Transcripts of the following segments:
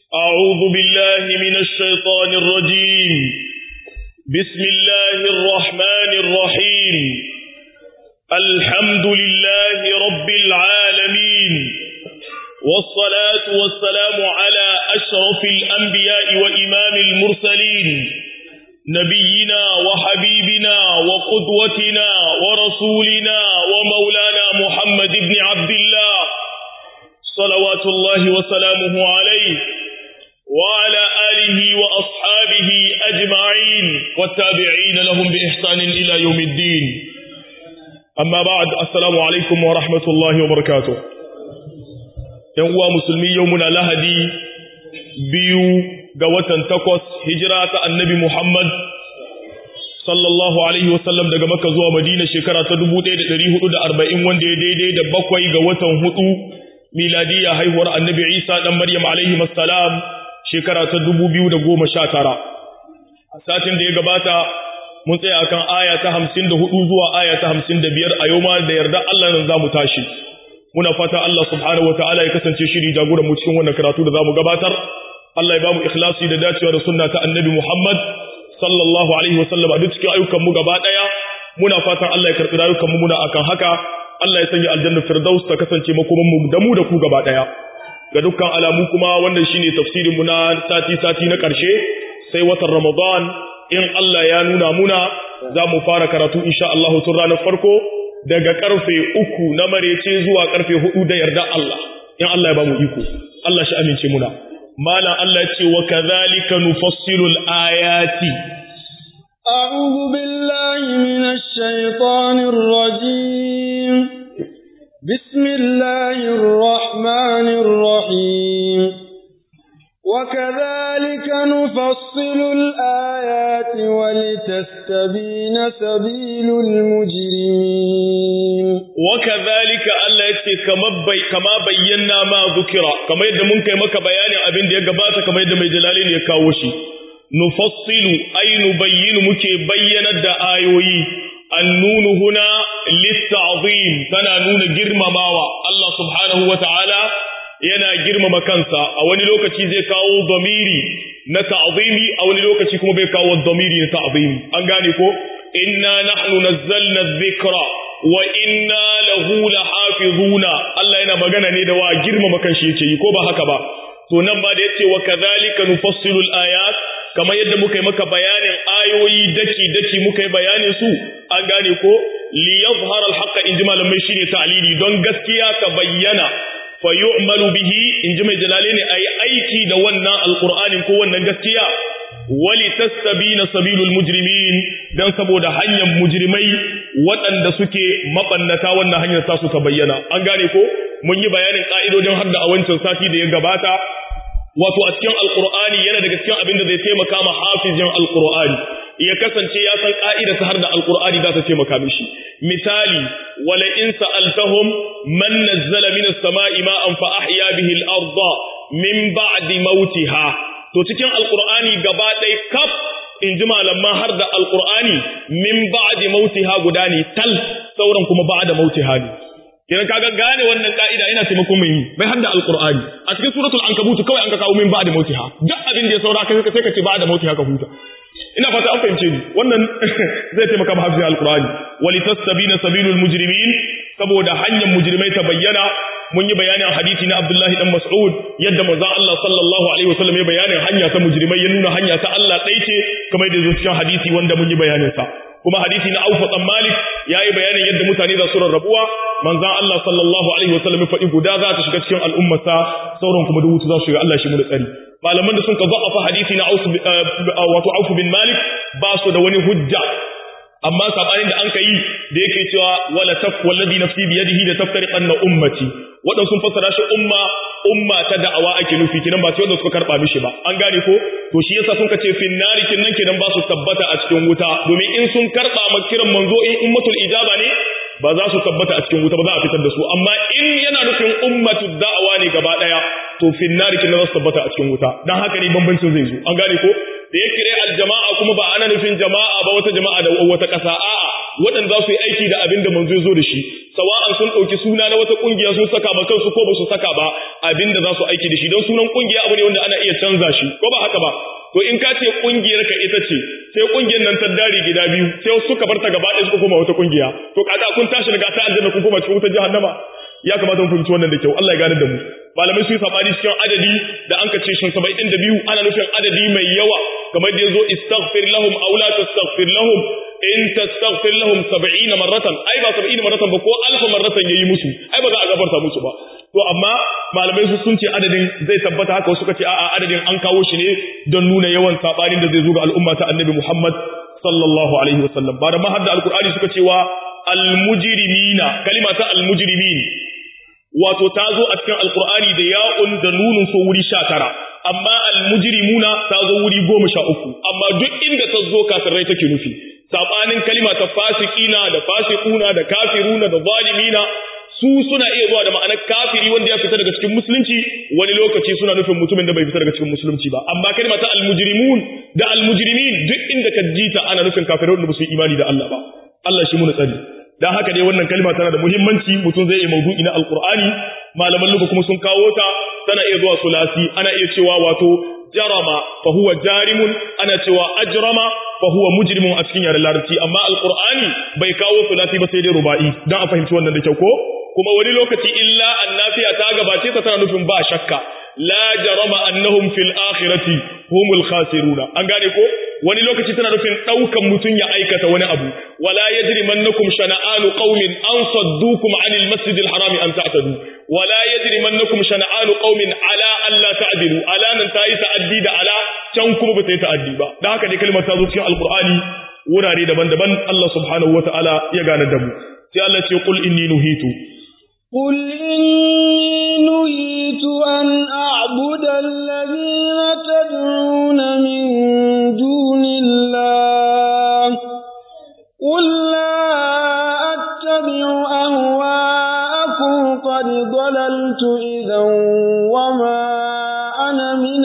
أعوذ بالله من الشيطان الرجيم بسم الله الرحمن الرحيم الحمد لله رب العالمين والصلاة والسلام على أشرف الأنبياء وإمام المرسلين نبينا وحبيبنا وقدوتنا ورسولنا ومولانا محمد بن عبد الله صلوات الله وسلامه عليه وعلى آله وأصحابه أجمعين والتابعين لهم بإحسان إلى يوم الدين أما بعد السلام عليكم ورحمة الله وبركاته ينقوى مسلمي يومنا لهدي بيو قوة تقوس هجرة النبي محمد sallallahu alaihi wasallam daga Makka zuwa Madina shekara ta 1440 wanda ya daidai da bakwai ga watan hudu miladiya haihuwar Annabi Isa dan Maryam alaihi assalam shekara ta 2019 a satin da ya gabata mun tsaya akan aya ta 54 zuwa aya ta 55 a yau ma da yarda Allah nan zamu tashi muna fata Allah subhanahu wataala ya kasance shiri jagoran mu cikin wannan karatu da zamu gabatar Allah ya bamu ikhlasi da dacewa da sunna ta Annabi Muhammad sallallahu alaihi wasallam a duk cikin ayyukan mu gaba daya muna fatan Allah ya karbi rayukan mu muna akan haka Allah ya sanya aljanna firdaus ta kasance makoman mu da mu da ku gaba daya ga dukkan alamu kuma wannan shine tafsirin mu na sati sati na karshe sai watan Ramadan in Allah ya nuna muna za mu fara karatu insha Allah tun ranar farko daga karfe uku na marece zuwa karfe hudu da yarda Allah in Allah ya ba mu iko Allah shi amince muna malam Allah ce wa kadhalika nufassilu al-ayati a'udhu billahi minash shaitanir rajim bismillahir rahmanir rahim wa kadhalika nufassilu al-ayati wa litastabina sabilul mujrimin wa kadhalika Allah yace kama bayyana ma zukira kamar yadda mun kai maka bayanin abin da ya gabata kamar yadda mai jalali ya kawo shi nufassilu ay nubayyinu muke bayyanar da ayoyi annunu huna litta'zim tana nuna girmamawa Allah subhanahu wata'ala yana girmama kansa a wani lokaci zai kawo dhamiri na ta'zimi a wani lokaci kuma bai kawo dhamiri na ta'zimi an gane ko inna nahnu nazzalna dhikra wa inna lahu lahafizuna Allah yana magana ne da wa girmama kanshi yake yi ko ba haka ba to nan ba da yace wa kadhalika nufassilu ayat kamar yadda muka yi maka bayanin ayoyi daki daki muka yi bayanin su an gane ko li yadhhara al-haqq inji malamai shine ta'lili don gaskiya ka bayyana fa yu'malu bihi inji mai jalale ne ayi aiki da wannan alqur'anin ko wannan gaskiya wali tastabina sabilul mujrimin dan saboda hanyar mujrimai waɗanda suke mabannata wannan hanyar sa suka bayyana an gane ko mun yi bayanin ka'idodin hadda a wancan sati da ya gabata wato a cikin alqur'ani yana daga cikin abin da zai taimaka ma hafizin alqur'ani ya kasance ya san ka'ida ta har da alqur'ani za ta taimaka mishi misali wala in sa'altahum man nazzala minas sama'i ma'an fa ahya bihi al-ardha min ba'di mautiha to cikin alqur'ani gaba ɗaya kaf in ji malaman har da alqur'ani min ba'di mautiha guda ne tal sauran kuma ba'da mautiha ne idan kaga gane wannan ka'ida yana taimakon mai yi bai hadda alqur'ani a cikin suratul ankabut kawai an ka kawo min ba'da mautiha duk abin da ya saura kai sai ka ce ba'da mautiha ka huta ina fata an fahimce ni wannan zai taimaka ma hafizin alqur'ani walitastabina sabilul mujrimin saboda hanyar mujrimai ta bayyana mun yi bayanin hadisi na Abdullahi dan Mas'ud yadda manzo Allah sallallahu alaihi wasallam ya bayanin hanya ta mujrimai ya nuna hanya ta Allah dai ce kamar da zo cikin hadisi wanda mun yi bayanin sa kuma hadisi na Auf dan Malik yayi bayanin yadda mutane za su rarrabuwa manzo Allah sallallahu alaihi wasallam ya faɗi guda za ta shiga cikin al'ummata sauran kuma duk za su shiga Allah shi mu da tsari malaman da sun ka za'afa hadisi na Auf wato Auf bin Malik ba su da wani hujja amma sabanin da an ka yi da yake cewa wala taf wallazi nafsi bi yadihi da taftariqanna ummati wadan sun fassara shi umma umma ta da'awa ake nufi kinan ba sai wanda suka karba mishi ba an gane ko to shi yasa sun ka ce fin nari kinan kinan ba su tabbata a cikin wuta domin in sun karba ma kiran manzo in ummatul ijaba ne ba za su tabbata a cikin wuta ba za a fitar da su amma in yana nufin ummatud da'awa ne gaba daya to fin nari kinan za su tabbata a cikin wuta dan haka ne bambancin zai zo an gane ko da ya kire aljama'a kuma ba ana nufin jama'a ba wata jama'a da wata ƙasa a'a waɗanda za su yi aiki da abin da manzo zo da shi sawa'an sun ɗauki suna na wata ƙungiya sun saka ma kansu ko ba su saka ba abin da za su aiki da shi don sunan ƙungiya abu ne wanda ana iya canza shi ko ba haka ba to in ka ce ƙungiyar ka ita ce sai ƙungiyar nan ta dare gida biyu sai suka bar ta gaba ɗaya suka koma wata ƙungiya to kaga kun tashi daga ta aljanna kun koma cikin wutar jahannama ya kamata mu fahimci wannan da kyau Allah ya gane da mu malamai su yi sabani cikin adadi da an kace shin 72 ana nufin adadi mai yawa kamar da yazo istaghfir lahum aw la tastaghfir lahum in tastaghfir lahum 70 marratan ai ba 70 marratan ba ko alfa marratan yayi musu ai ba za a gafarta musu ba to amma malamai su sun ce adadin zai tabbata haka wasu kace a'a adadin an kawo shi ne don nuna yawan sabanin da zai zo ga al'umma ta annabi Muhammad sallallahu alaihi wasallam ba da mahadda alqur'ani suka cewa almujrimina kalima ta almujrimin wato ta zo a cikin alkur'ani da ya'un da nunun so wuri sha tara amma almujrimuna ta zo wuri goma sha uku amma duk inda ta zo kafirai take nufi sabanin kalima ta fasikina da fasikuna da kafiruna da zalimina su suna iya zuwa da ma'anar kafiri wanda ya fita daga cikin musulunci wani lokaci suna nufin mutumin da bai fita daga cikin musulunci ba amma kalima ta almujrimun da almujrimin duk inda ka jita ana nufin kafirai wanda ba su imani da Allah ba Allah shi mu tsari dan haka dai wannan kalma tana da muhimmanci mutum zai yi maudu'i na alqur'ani malaman luga kuma sun kawo ta tana iya zuwa sulasi ana iya cewa wato jarama fa huwa jarimun ana cewa ajrama fa huwa mujrimun a cikin yaren larabci amma alqur'ani bai kawo sulasi ba sai dai ruba'i dan a fahimci wannan da kyau ko kuma wani lokaci illa annafiya ta gabace ta tana nufin ba shakka la jarama annahum fil akhirati humul khasiruna an gane ko wani lokaci tana nufin daukan mutun ya aikata wani abu wala yajrimannakum shana'anu qaumin an saddukum anil masjidil harami an ta'tadu wala yajrimannakum shana'anu qaumin ala alla ta'dilu ala nan tayi ta'addi da ala can kuma ba ta yi ta'addi ba dan haka dai kalmar ta zo cikin alqur'ani wurare daban-daban Allah subhanahu wata'ala ya gane da mu sai Allah ce qul inni nuhitu قل إني نهيت أن أعبد الذين تدعون من دون الله قل لا أتبع أهواءكم قد ضللت إذا وما أنا من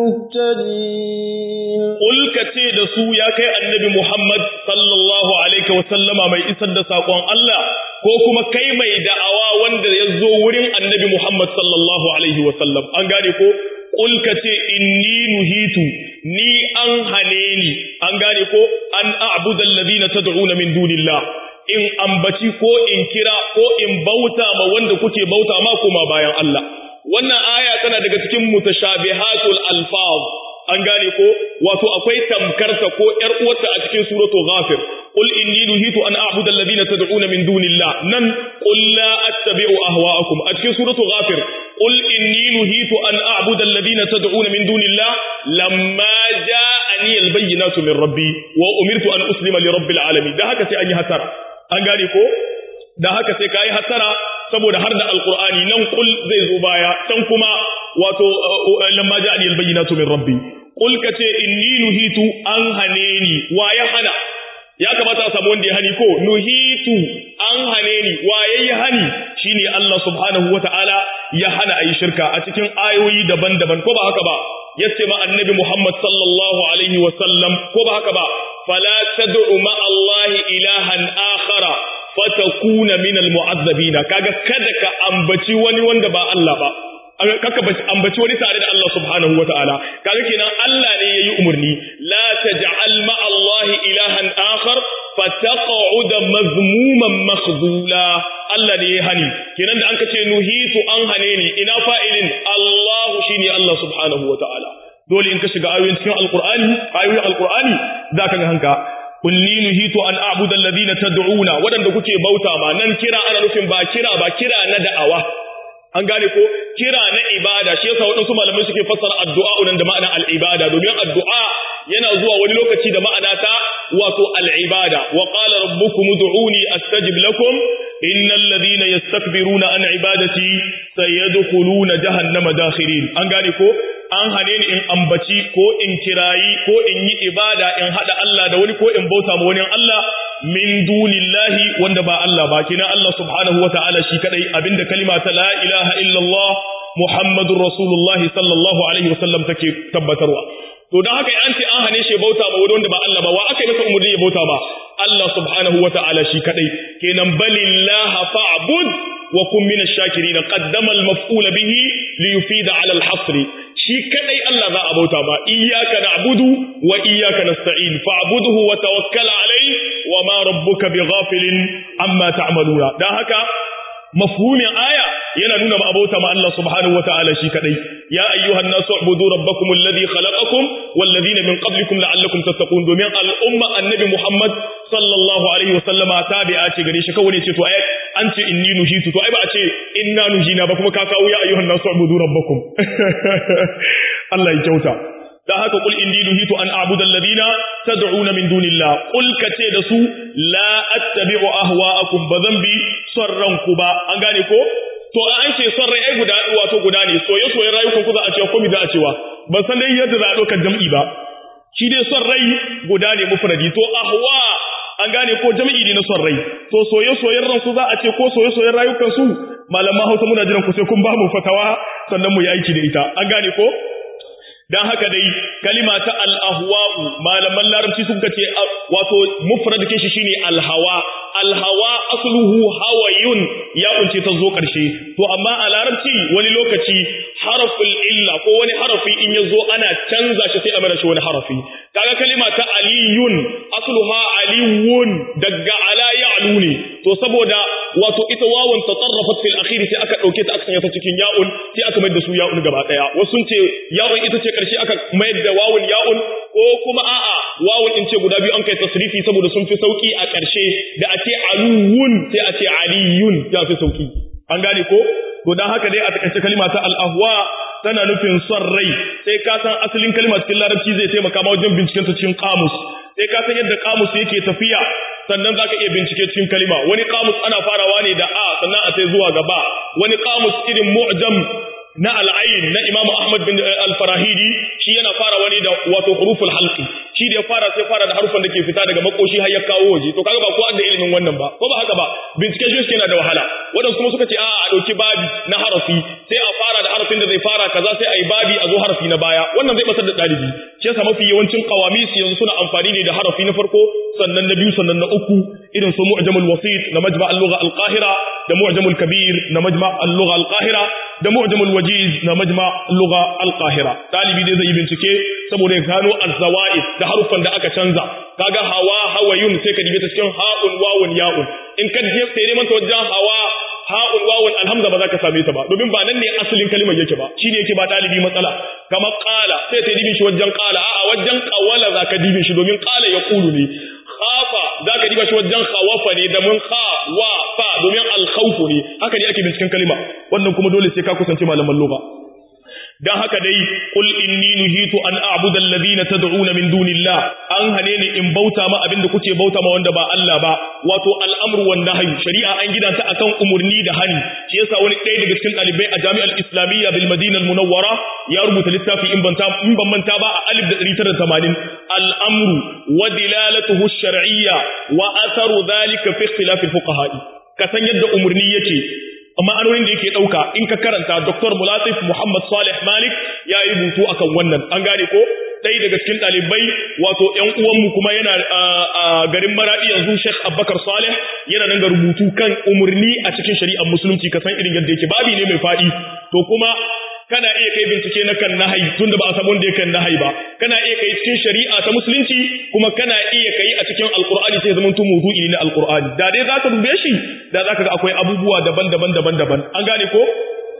المهتدين قل كتيد سو يا كي النبي محمد صلى الله عليه وسلم ما يسد ساقوان الله ko kuma kai mai da'awa wanda ya zo wurin annabi Muhammad sallallahu Alaihi wasallam an gane ko ƙulka ce inni nuhitu ni an hane ni an gane ko an a'budan ladina tad'una min dunillah in ambaci ko in kira ko in bauta ma wanda kuke bauta ma kuma bayan Allah wannan aya tana daga cikin mutashabihatul alfaz an gane ko wato akwai tamkarta ko ƴar uwarta a cikin suratul ghafir qul inni nuhitu an a'budu alladhina tad'una min dunillah nan qul la attabi'u ahwa'akum a cikin suratul ghafir qul inni nuhitu an a'budu alladhina tad'una min dunillah lamma ja'ani albayyinatu min rabbi wa umirtu an uslima li rabbil alamin da haka sai an yi hasara an gane ko da haka sai kai hasara saboda har da alqur'ani nan qul zai zo baya can kuma wato lamma ja'ani albayyinatu min rabbi qul kace inni nuhitu an hane ni wa ya hana ya kamata a samu wanda ya hani ko nuhitu an hane ni wa yayi hani shine Allah subhanahu wataala ya hana ayi shirka a cikin ayoyi daban-daban ko ba haka ba yace ma annabi Muhammad sallallahu alaihi wa sallam ko ba haka ba fala tad'u ma Allah ilahan akhara fatakuna min almu'azzabina kaga kada ka ambaci wani wanda ba Allah ba kaka ambaci wani tare da Allah subhanahu wataala kaga kenan Allah ne yayi umurni la taj'al ma Allah ilahan akhar fataq'ud mazmuman makhdula Allah ne yayi hani kenan da an kace nuhitu an hane ni ina fa'ilin Allah shine Allah subhanahu wataala dole in ka shiga ayoyin cikin alqur'ani ayoyin alqur'ani zaka ga hanka kulli nuhitu an a'budu alladhina tad'una wadanda kuke bauta ma nan kira ana nufin ba kira ba kira na da'awa an gane ko kira na ibada shi yasa wadansu malamai suke fassara addu'a nan da ma'anar al-ibada domin addu'a yana zuwa wani lokaci da ma'ana ta wato al-ibada wa qala rabbukum ud'uni astajib lakum innal ladhina yastakbiruna an ibadati sayadkhuluna jahannama dakhirin an gane ko an hane ni in ambaci ko in kirayi ko in yi ibada in hada Allah da wani ko in bauta ma wani Allah min dunillahi wanda ba Allah ba kina Allah subhanahu wata'ala shi kadai abinda kalima ta la ilaha illallah muhammadur rasulullah sallallahu alaihi wasallam take tabbatarwa to dan haka an ce an hane shi bauta ma wani wanda ba Allah ba wa aka yi masa umurni ya bauta ba Allah subhanahu wata'ala shi kadai kenan balillaha fa'bud wa kun minash shakirin qaddama al-maf'ul bihi li yufida 'ala al-hasr shi kadai Allah za a bauta ba iyyaka na'budu wa iyyaka nasta'in fa'budhu wa tawakkal 'alayhi wa ma rabbuka bighafilin amma ta'maluna dan haka mafhumin aya yana nuna abauta ma Allah subhanahu wataala shi kadai ya ayyuhan nasu ubudu rabbakum alladhi khalaqakum wal ladina min qablikum la'allakum tattaqun domin al'umma annabi Muhammad sallallahu alaihi wasallama tabi'a ce gare shi kawai ne ce to ai an ce inni nuhitu to ai ba a ce inna nuhina ba kuma ka kawo ya ayyuhan nasu ubudu rabbakum Allah ya kyauta da haka kul inni nuhitu an a'budu alladhina tad'una min dunillah kul kace da su la attabi'u ahwa'akum bazan bi son ranku ba an gane ko to an ce son rai ai guda wato guda ne soye soye rayukan ku za a cewa ko mi za a cewa ban san dai yadda za a ɗaukar jam'i ba shi dai son rai guda ne mufradi to ahwa an gane ko jam'i ne na son rai to soye soyen ransu za a ce ko soye soyen rayukan su malaman Hausa muna jiran ku sai kun ba mu fatawa sannan mu yi aiki da ita an gane ko dan haka dai kalima ta al-ahwa'u malaman larabci suka ce wato mufrad ke shi shine al-hawa al-hawa asluhu hawayun ya kunce ta zo karshe to amma a larabci wani lokaci haraful illa ko wani harafi in ya zo ana canza shi sai a mara shi wani harafi kaga kalima ta aliyun asluha aliyun daga ala ya'lu ne to saboda wato ita wawun tatarrafat fil akhir sai aka dauke ta aka sanya ta cikin ya'un sai aka mai da su ya'un gaba daya wasu sun ce ya'un ita ce karshe aka mayar da wawun ya'un ko kuma a'a wawun in ce guda biyu an kai tasrifi saboda sun fi sauki a karshe da a ce aluwun sai a ce aliyun ya fi sauki an gane ko to dan haka dai a takaice kalima ta al-ahwa tana nufin son rai sai ka san asalin kalma cikin larabci zai taimaka ma wajen binciken ta cikin kamus sai ka san yadda kamus yake tafiya sannan zaka iya bincike cikin kalima wani kamus ana farawa ne da a sannan a sai zuwa gaba wani kamus irin mu'jam na al'ayin na Imam Ahmad bin al-Farahidi shi yana fara wani da wato huruful halqi shi da ya fara sai fara da harufan da ke fita daga makoshi har ya kawo waje to kaga ba ko da ilimin wannan ba ko ba haka ba bincike shi yana da wahala wadansu kuma suka ce a a dauki babi na harafi sai a fara da harafin da zai fara kaza sai a yi babi a zo harafi na baya wannan zai basar da dalibi shi yasa mafi yawancin qawamis yanzu suna amfani ne da harafi na farko sannan na biyu sannan na uku irin su mu'jamul wasit na majma' al-lugha al-qahira da mu'jamul kabir na majma' al-lugha al-qahira da mu'jamul wajiz na majma' al-lugha al-qahira dalibi dai zai bincike saboda ya gano az-zawaid da harufan da aka canza kaga hawa hawayun sai ka dibe ta cikin ha'un wawun ya'un in ka je sai neman ta wajen hawa ha'un wawun alhamza ba za ka same ta ba domin ba nan ne asalin kalimar yake ba shine yake ba dalibi matsala kamar qala sai ta dibin shi wajen qala a'a wajen qawala za ka dibin shi domin qala ya kulu ne khafa za ka diba shi wajen khawafa ne da mun kha wa fa domin al-khawfu ne haka ne ake binciken kalima wannan kuma dole sai ka kusance malaman lugha dan haka dai qul inni nuhitu an a'budu alladhina tad'una min dunillah an hane ni in bauta ma abinda kuke bauta ma wanda ba Allah ba wato al'amru wan nahyu shari'a an gida ta akan umurni da hani shi yasa wani ɗaya daga cikin ɗalibai a jami'ar islamiyya bil madina al-munawwara ya rubuta littafi in banta in ban manta ba a 1980 al-amru wa dilalatuhu ash-shar'iyya wa atharu dhalika fi ikhtilaf al-fuqaha ka san yadda umurni yake ma'anonin da yake ɗauka in ka karanta Dr. Mulatif Muhammad Salih Malik ya yi rubutu akan wannan an gane ko ɗaya daga cikin ɗalibai wato ‘yan uwanmu kuma yana a garin maraɗi yanzu Sheikh Abubakar Salih yana nan ga rubutu kan umarni a cikin shari'ar musulunci ka san irin yadda yake babi ne mai faɗi to kuma kana iya kai bincike na kan nahayi tunda ba a samu wanda ya kan nahayi ba kana iya kai cikin shari'a ta musulunci kuma kana iya kai a cikin alqur'ani sai zaman tumu mawdu'i ne na alqur'ani da dai zaka dube shi da zaka ga akwai abubuwa daban-daban daban-daban an gane ko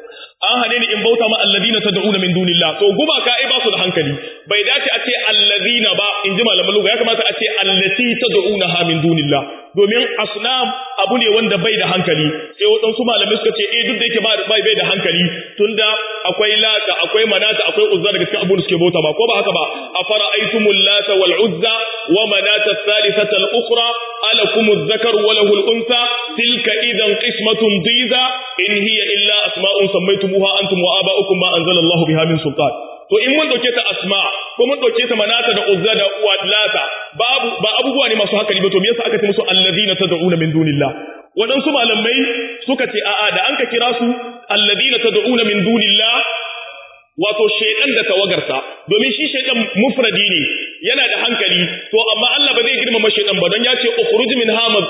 an hane ni in bauta ma alladina tad'una min dunillah to gumaka ai ba su da hankali bai dace a ce alladina ba in ji malaman lugha ya kamata a ce allati tad'unaha min dunillah domin asnam abu ne wanda bai da hankali sai waɗansu malamai suka ce eh duk da yake bai bai da hankali tunda akwai lata akwai manata akwai uzza daga cikin abun da suke bauta ba ko ba haka ba afara aitumul lata wal uzza wa manata thalithata al ukhra alakum adh-dhakar wa lahu al-untha tilka idan qismatun diza in hiya illa asma'un sammaytumuha antum wa aba'ukum ma anzala Allahu biha min sultan to in mun dauke ta asma ko mun dauke ta manata da uzza da uwadlata babu ba abubuwa ne masu hankali ba to me yasa aka ce musu alladina tad'una min dunillah wadansu malamai suka ce a'a da an ka kira su alladina tad'una min dunillah wato shaydan da tawagarsa domin shi shaydan mufradi ne yana da hankali to amma Allah ba zai girmama shaydan ba don ya ce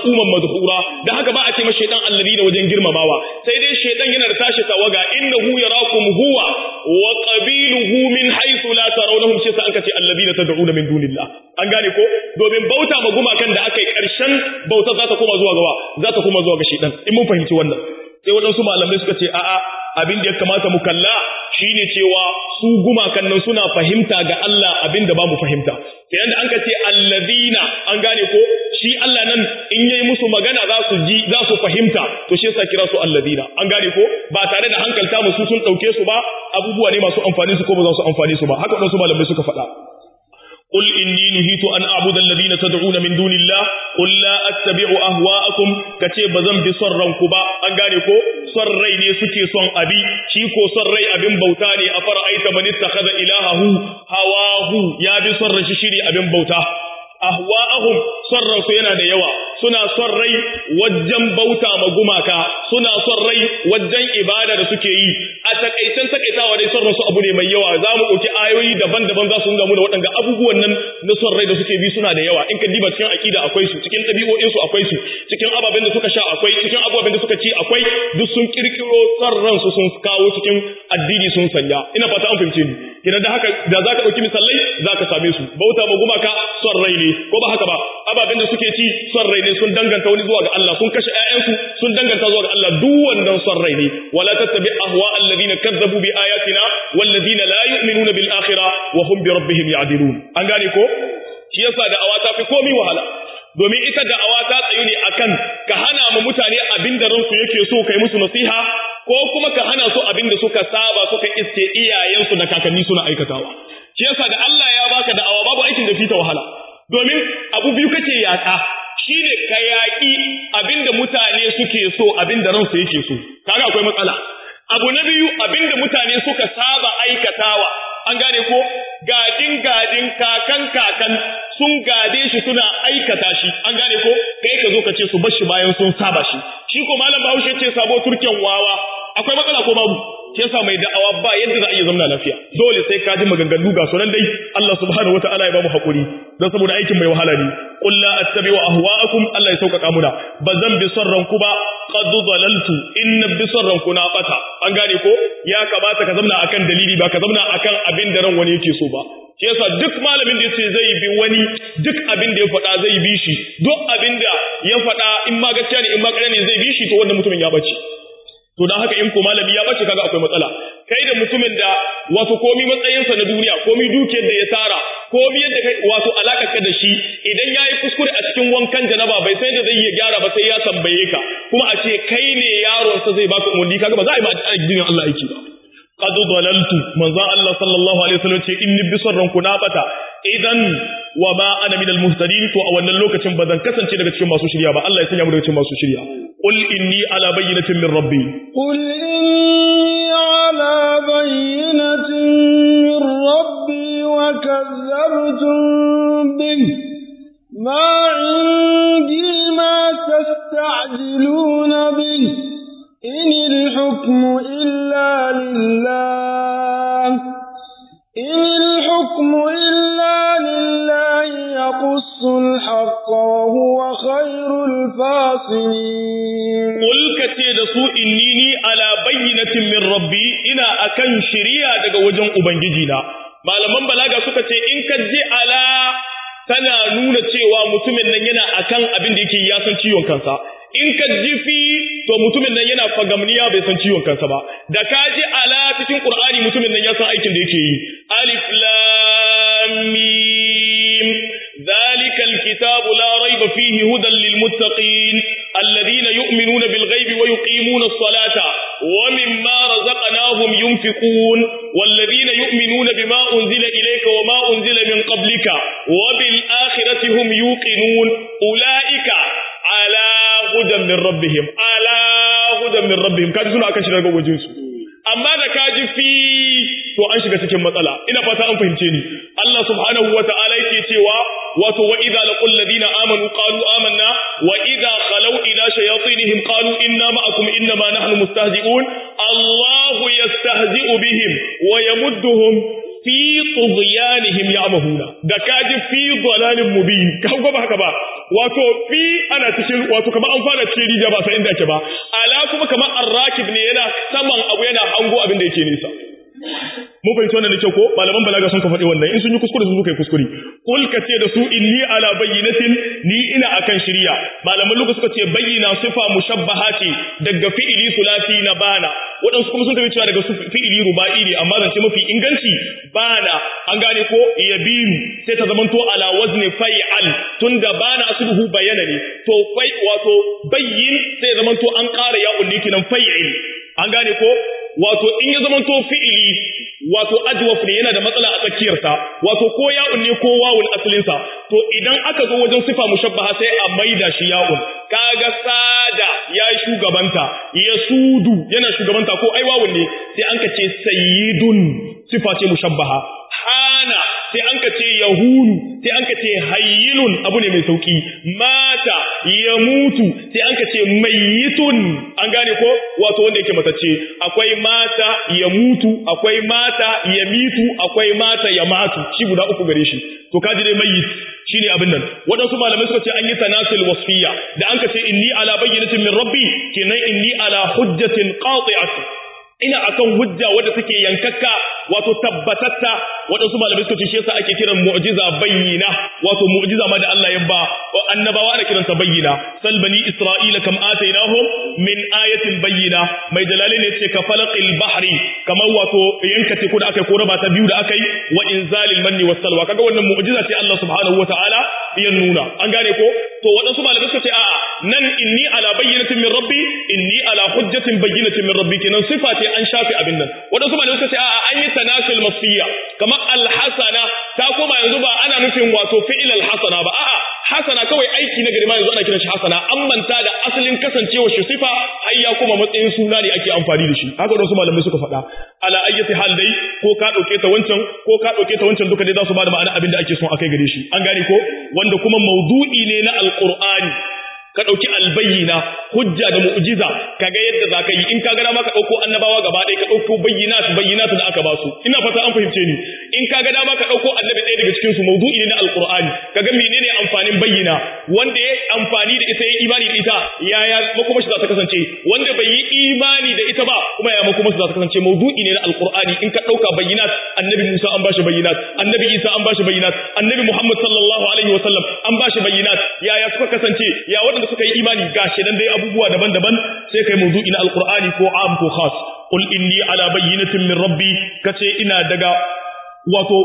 maz'uman madhura da haka ba a ce masa shaytan alladina wajen girmamawa sai dai shaytan yana da tashi tawaga innahu yarakum huwa wa qabiluhu min haythu la tarawnahum shi sa an kace alladina tad'una min dunillah an gane ko domin bauta ma gumakan da aka yi karshen bauta za ta koma zuwa gawa za ta koma zuwa ga shaytan in mun fahimci wannan sai waɗansu malamai suka ce a'a abin da ya kamata mu kalla shine cewa su gumakan nan suna fahimta ga Allah abin da ba mu fahimta sai yanda an ka ce alladina an gane ko shi Allah nan in yayi musu magana za su ji za su fahimta to shi yasa kira su alladina an gane ko ba tare da hankalta musu sun dauke su ba abubuwa ne masu amfani su ko ba za su amfani su ba haka waɗansu malamai suka faɗa قل إني نهيت أن أعبد الذين تدعون من دون الله قل لا أتبع أهواءكم كتي بزن بصرن كبا أنغانيكو صري ne suke son abi shi ko son rai abin bauta ne a fara'aita man ittakhadha ilahahu hawahu ya bi son rashi shiri abin bauta ahwa'ahum son su yana da yawa suna son rai wajen bauta ma gumaka suna son rai wajen ibada da suke yi a takaicen takaitawa dai son su abu ne mai yawa za mu ɗauki ayoyi daban-daban za su nuna mu da waɗanda abubuwan nan na son rai da suke bi suna da yawa in ka diba cikin aƙida akwai su cikin ɗabi'o'in su akwai su cikin ababen da suka sha akwai cikin ababen da suka ci akwai duk sun kirkiro son ransu sun kawo cikin addini sun sanya ina fata an fahimce ni kina da haka da zaka ɗauki misalai zaka same su bauta ma gumaka son rai ne ko ba haka ba ababen da suke ci son rai ne sun danganta wani zuwa ga Allah sun kashe ƴaƴansu sun danganta zuwa ga Allah duk wannan son rai ne wala tattabi ahwa alladhina kazzabu bi ayatina walladhina la yu'minuna bil akhirah wa hum bi rabbihim ya'dilun an gane ko shi yasa da awata fi komai wahala domin ita da awa ta tsayu ne akan ka hana mu mutane abin da ransu yake so kai musu nasiha ko kuma ka hana su abin da suka saba suka iske iyayensu da kakanni suna aikatawa shi yasa da Allah ya baka da'awa babu aikin da fita wahala domin abu biyu kake yaka shine ka yaki abinda mutane suke so abinda ransu yake so kaga akwai matsala abu na biyu abinda mutane suka saba aikatawa an gane ko gadin gadin kakan kakan sun gade shi suna aikata shi an gane ko kai ka zo ka ce su bar shi bayan sun saba shi shi ko malam Bahaushe ce sabo turken wawa akwai matsala ko babu shi yasa mai da'awa ba yadda za a iya zama lafiya dole sai ka ji maganganu ga sunan dai Allah subhanahu wataala ya ba mu hakuri dan saboda aikin mai wahala ne qul la attabi'u ahwa'akum Allah ya sauƙaƙa muna bazan bi sarran ku ba qad dalaltu in bi sarran ku na bata an gane ko ya kamata ka zamna akan dalili ba ka zamna akan abin da ran wani yake so ba shi yasa duk malamin da yace zai bi wani duk abin da ya faɗa zai bi shi duk abin da ya faɗa in ma gaskiya ne in ma ƙarya ne zai bi shi to wannan mutumin ya bace to dan haka in ko malami ya bace kaga akwai matsala kai da mutumin da wato komi matsayinsa na duniya komi dukiyar da ya tara komi yadda kai wato alakar ka da shi idan yayi kuskure a cikin wankan janaba bai sai da zai iya gyara ba sai ya tambaye ka kuma a ce kai ne yaron sa zai baka umarni kaga ba za a yi ma addinin Allah aiki ba qad dalaltu manzo Allah sallallahu alaihi wasallam ce inni bi sarran ku na bata idan wa ma ana min al muhtadin to a wannan lokacin ba zan kasance daga cikin masu shirya ba Allah ya sanya mu daga cikin masu shirya qul inni ala bayyinatin min rabbi qul inni ala bayyinatin min rabbi wa kazzabtum bih ma indi ma tasta'jiluna bih in al hukmu illa lillah in al hukmu illa lillah yaqussu al haqqa wa huwa khairul fasilin Qul ka ce da su inni ni ala bayyinatin min rabbi ina akan shiriya daga wajen ubangiji na malaman balaga suka ce in ka je ala tana nuna cewa mutumin nan yana akan abin da yake ya san ciwon kansa in ka ji fi to mutumin nan yana fagamniya bai san ciwon kansa ba da ka ji ala cikin qur'ani mutumin nan ya san aikin da yake yi alif lam mim ذلك الكتاب لا ريب فيه هدى للمتقين الذين يؤمنون بالغيب ويقيمون الصلاة ومما رزقناهم ينفقون والذين يؤمنون بما أنزل إليك وما أنزل من قبلك وبالآخرة هم يوقنون أولئك على هدى من ربهم على هدى من ربهم كاد سنة أكشن رقم وجنسو amma da ka ji fi to an shiga cikin matsala ina fata an fahimce ni Allah subhanahu wata'ala yake cewa wato wa idza laqul ladina amanu qalu amanna wa idza khalu ila shayatinihim qalu inna ma'akum inna ma nahnu mustahzi'un Allahu yastahzi'u bihim wa yamudduhum fi tughyanihim ya'mahuna da kaji fi dalalin mubin ka ba haka ba wato fi ana cikin wato kamar an fara cikin rija ba sai inda ake ba ala kuma kamar arrakib ne yana saman abu yana hango abin da yake nisa mun fahimci wannan da kyau ko malaman balaga sun ka faɗi wannan in sun yi kuskure su suka yi kuskure kul ka ce da su inni ala bayyinatin ni ina akan shirya malaman luka suka ce bayyina sifa mushabbaha ce daga fi'ili sulasi na bana waɗansu kuma sun tafi cewa daga fi'ili ruba'i ne amma zance mafi inganci bana an gane ko yabiru sai ta zamanto ala wazni fai'al tunda bana asluhu bayana ne to fai wato bayyin sai zamanto an ƙara ya ulli kinan fai'il an gane ko wato in ya zamanto fi'ili wato ajwaf ne yana da matsala a tsakiyarsa wato ko ya'un ne ko wawul asalinsa to idan aka zo wajen sifa mushabbaha sai a maida shi ya'un kaga sada ya shugabanta ya sudu yana shugabanta ko ai wawun ne sai an ka ce sayyidun sifa ce mushabbaha hana sai an ka ce yahunu sai an ka ce hayyinun abu ne mai sauki mata ya mutu sai an ka ce mayyitun an gane ko wato wanda yake matacce akwai mata ya mutu akwai mata ya mitu akwai mata ya matu shi guda uku gare shi to kaji dai mayyit shine abin nan waɗansu malamai suka ce an yi tanasul wasfiya da an ka ce inni ala bayyinatin min rabbi kenan inni ala hujjatin qati'atin ina akan hujja wadda take yankakka wato tabbatatta waɗansu malamai suka ce shi yasa ake kiran mu'jiza bayyina wato mu'jiza ma da Allah ya ba annabawa ana kiransa bayyina sal bani isra'ila kam atainahum min ayatin bayyina mai jalali ne ce ka falaqil bahri kamar wato yanka teku da akai ko raba ta biyu da akai wa inzalil manni was salwa kaga wannan mu'jiza ce Allah subhanahu wataala ya nuna an gane ko to waɗansu malamai suka ce a'a nan inni ala bayyinatin min rabbi inni ala hujjatin bayyinatin min rabbi kenan sifa ce an shafe abin nan waɗansu malamai suka ce a'a an yi tanasul masfiya kamar alhasana ta koma yanzu ba ana nufin wato fi'il alhasana ba a'a hasana kawai aiki na gari ma yanzu ana kiran shi hasana an manta da asalin kasancewar shi sifa har ya koma matsayin suna ne ake amfani da shi haka wasu malamai suka faɗa ala ayyati hal dai ko ka dauke ta wancan ko ka dauke ta wancan duka dai za su ba da ma'ana abin da ake son akai gare shi an gane ko wanda kuma maudu'i ne na alqur'ani ka ɗauki albayyina hujja da mu'jiza kaga yadda za ka yi in ka ga dama ka ɗauko annabawa gaba ɗaya ka ɗauko bayyinat bayyinat da aka ba su ina fata an fahimce ni in ka ga dama ka ɗauko annabi ɗaya daga cikin su mawdu'i ne na alqur'ani kaga menene amfanin bayyina wanda ya amfani da ita ya imani da ita yaya makoma shi za ta kasance wanda bai yi imani da ita ba kuma ya makoma shi za ta kasance mawdu'i ne na alqur'ani in ka ɗauka bayyinat annabi Musa an bashi bayyinat annabi Isa an bashi bayyinat annabi Muhammad sallallahu alaihi wasallam an bashi bayyinat yaya suka kasance ya waɗanda suka yi imani gashi nan dai abubuwa daban-daban sai kai mawdu'i na alqur'ani ko am ko khas qul inni ala bayyinatin min rabbi kace ina daga wato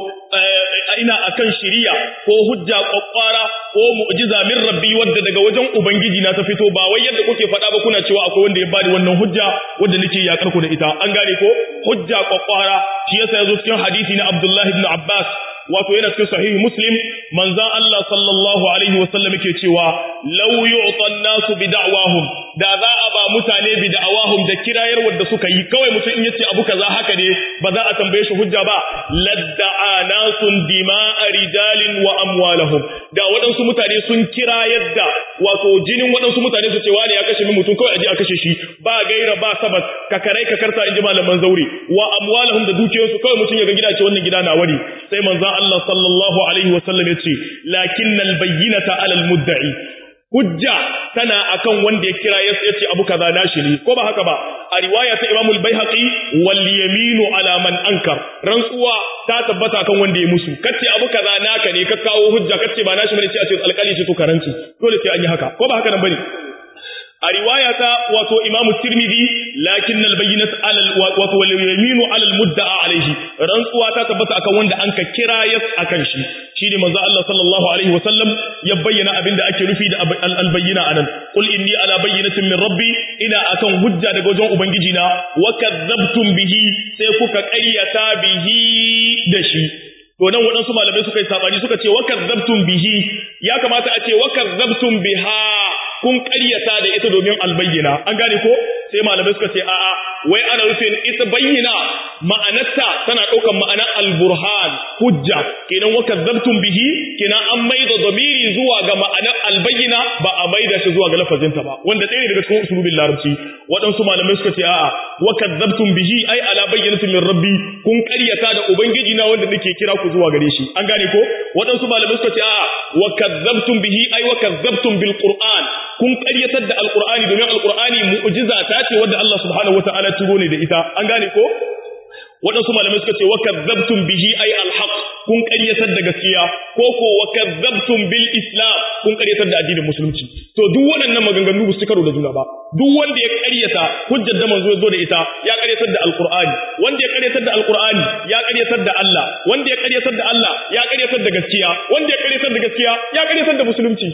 ina akan shiriya ko hujja kwakwara ko mu'jiza min rabbi wadda daga wajen ubangiji na ta fito ba wai yadda kuke faɗa ba kuna cewa akwai wanda ya bani wannan hujja wadda nake yakar ku da ita an gane ko hujja kwakwara shi yasa yazo cikin hadisi na Abdullah ibn Abbas wato yana cikin sahihi Muslim manzon Allah sallallahu alaihi wasallam yake cewa law yu'ta an-nasu bi da'wahum da za a ba mutane bi da'awahum da kirayar wadda suka yi kawai mutum in yace abu kaza haka ne ba za a tambaye shi hujja ba ladda'a nasun dima'a rijalin wa amwalahum da waɗansu mutane sun kira yadda wato jinin waɗansu mutane su ce wani ya kashe min mutum kawai aje a kashe shi ba gaira ba sabat ka karai ka karta inji malaman zaure wa amwalahum da dukiyoyinsu kawai mutum ya ga gida ce wannan gida na wani sai manzon Allah sallallahu alaihi wasallam ya ce lakinnal bayyinata alal mudda'i hujja tana akan wanda ya kira ya ce abu kaza nashi ne ko ba haka ba a riwaya ta Imam al-Baihaqi wal yaminu ala man ankar rantsuwa ta tabbata kan wanda ya musu kace abu kaza naka ne ka kawo hujja kace ba nashi bane ce a ce alƙali ce to karanci dole sai an yi haka ko ba haka nan bane a riwaya ta wato Imam Tirmidhi lakin al-bayyinat ala wato wal yaminu ala al-mudda'a alayhi rantsuwa ta tabbata akan wanda an ka kira yas akan shi shine manzo Allah sallallahu alaihi wasallam ya bayyana abin da ake nufi da al-bayyina anan qul inni ala bayyinatin min rabbi ina akan hujja daga wajen ubangiji na wa kadzabtum bihi sai kuka ƙaryata bihi da shi to nan waɗansu malamai suka yi sabani suka ce wa kadzabtum bihi ya kamata a ce wa kadzabtum biha kun ƙaryata da ita domin albayyana an gane ko sai malamai suka ce a'a wai ana rufin ita bayyana ma'anarta tana ɗaukar ma'ana al-burhan hujja kenan wa kadzabtum bihi kenan an maida damiri zuwa ga ma'anar al-bayyina ba a maida shi zuwa ga lafazinta ba wanda ɗaya ne daga cikin usulubin larabci waɗansu malamai suka ce a'a wa kadzabtum bihi ai ala bayyinatin min rabbi kun ƙaryata da ubangiji na wanda nake kira ku zuwa gare shi an gane ko waɗansu malamai suka ce a'a wa kadzabtum bihi ai wa kadzabtum bil qur'an kun ƙaryatar da alqur'ani domin alqur'ani mu'jiza ta ce wanda Allah subhanahu wataala turo ne da ita an gane ko waɗansu malamai suka ce wa kadzabtum bihi ay alhaq kun ƙaryatar da gaskiya ko ko wa kadzabtum bil islam kun ƙaryatar da addinin musulunci to duk waɗannan maganganu ba su karo da juna ba duk wanda ya ƙaryata hujjar da manzo ya zo da ita ya ƙaryatar da alqur'ani wanda ya ƙaryatar da alqur'ani ya ƙaryatar da Allah wanda ya ƙaryatar da Allah ya ƙaryatar da gaskiya wanda ya ƙaryatar da gaskiya ya ƙaryatar da musulunci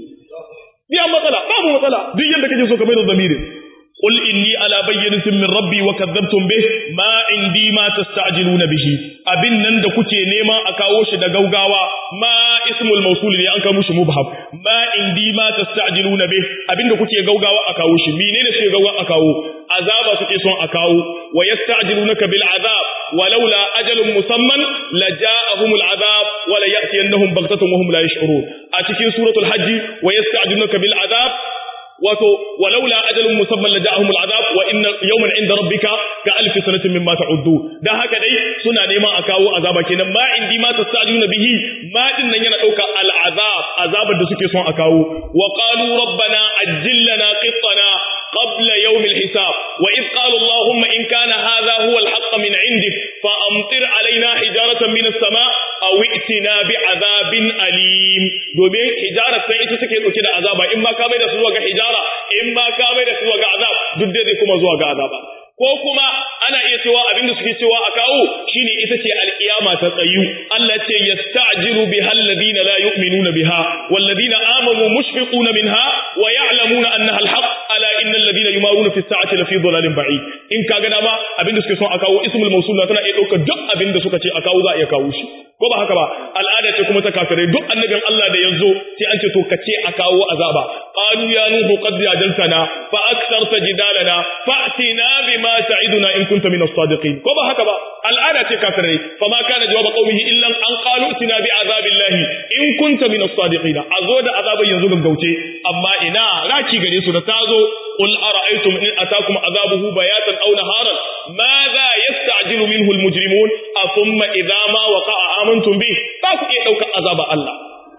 biya matsala babu matsala duk yanda kake so ka bai da zamirin قل إني على بينة من ربي وكذبتم به ما عندي ما تستعجلون به أبن نند كتي نيما أكاوش دا غوغاوا ما اسم الموصول لي أنك مش مبهم ما عندي ما تستعجلون به أبن كتي غوغاوا أكاوش مينين سي غوغا أكاو عذاب سكي سون أكاو ويستعجلونك بالعذاب ولولا أجل مسمى لجاءهم العذاب ولا يأتينهم بغتة وهم لا يشعرون أتكين سورة الحج ويستعجلونك بالعذاب wato walaula ajalun musamman la ja'ahum al'azab wa inna yawman 'inda rabbika ka alf sanatin mimma ta'uddu dan haka dai suna neman a kawo azaba kenan ma indi ma tastajuna bihi ma din nan yana dauka al'azab azabar da suke son a kawo wa qalu rabbana ajjil lana qittana qabla yawm al-hisab wa id qala allahumma in kana hadha huwa al-haqq min 'indik fa amtir alaina hijaratan min as-sama' aw i'tina bi'adabin alim domin hijaratan ita take dauke da azaba in ma ka bai da su zuwa ga hijara ishara in ma ka bai da su ga azab duk dai kuma zuwa ga azaba ko kuma ana iya cewa abinda suke cewa a kawo shine ita ce alkiyama ta tsayu Allah ce yasta'jilu biha alladhina la yu'minuna biha walladhina amanu mushfiquna minha wa ya'lamuna annaha alhaq ala innal ladhina yumaruna fi sa'ati lafi dhalalin ba'id in ka ga dama abinda suke son a kawo ismul mawsul tana iya dauka duk abinda suka ce a kawo za a iya kawo shi ko ba haka ba al'ada ce kuma ta kafirai duk annabin Allah da yanzu sai an ce to kace a kawo azaba qalu ya nuhu qad jadaltana fa aktharta jidalana fa'tina bima ta'iduna in kunta min as-sadiqin ko ba haka ba al'ada ce kafirai fa ma kana jawab qaumihi illa an qalu tina bi azabillahi in kunta min as-sadiqin azo da azaban yanzu gaggauce amma ina raki gare su da tazo qul ara'aytum in atakum azabuhu bayatan aw naharan madha yasta'jilu minhu al-mujrimun athumma idha ma waqa'a amantum bih ba ku iya daukar azaba Allah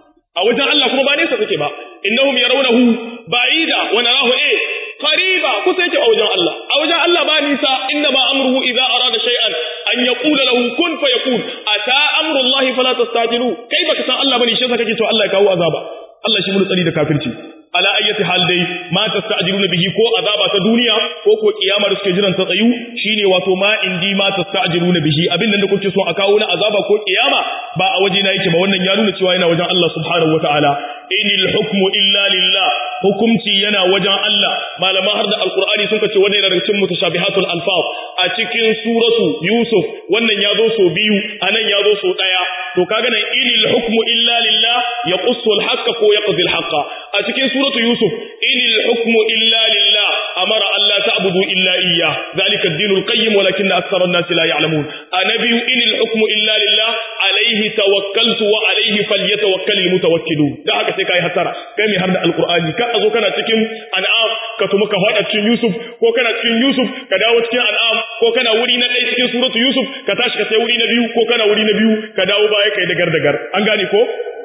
a wajen Allah kuma ba nesa take ba innahum yarawnahu ba'ida wa narahu eh qariba kusa yake a wajen Allah a wajen Allah ba nisa inna ma amruhu idza arada shay'an an yaqula lahu kun fayakun ata amru Allah fala tastajilu kai baka san Allah bane shi yasa kake cewa Allah ya kawo azaba Allah shi mun tsari da kafirci ala ayyati hal dai ma tasta'jiluna bihi ko azaba ta duniya ko ko kiyama da suke jiran ta tsayu shine wato ma indi ma tasta'jiluna bihi abin nan da kuke so a kawo na azaba ko kiyama ba a waje na yake ba wannan ya nuna cewa yana wajen Allah subhanahu wataala inil hukmu illa lillah hukumci yana wajen Allah malaman har da alqur'ani sun ce wannan yana daga cikin mutashabihatul alfaz a cikin suratu yusuf wannan ya zo so biyu anan ya zo so daya to kaga nan inil hukmu illa lillah yaqussu alhaqqa ko yaqdi alhaqqa a cikin suratu yusuf inil hukmu illa lillah amara alla ta'budu illa iyyah zalika ad-dinul qayyim walakinna akthara an-nasi la ya'lamun anabi inil hukmu illa lillah alayhi tawakkaltu wa alayhi falyatawakkalul mutawakkilun da haka sai kai hasara kai mai har da alqur'ani ka azo kana cikin an'am ka tuma ka fada cikin yusuf ko kana cikin yusuf ka dawo cikin an'am ko kana wuri na ɗaya cikin suratu yusuf ka tashi ka sai wuri na biyu ko kana wuri na biyu ka dawo baya kai dagar dagar an gane ko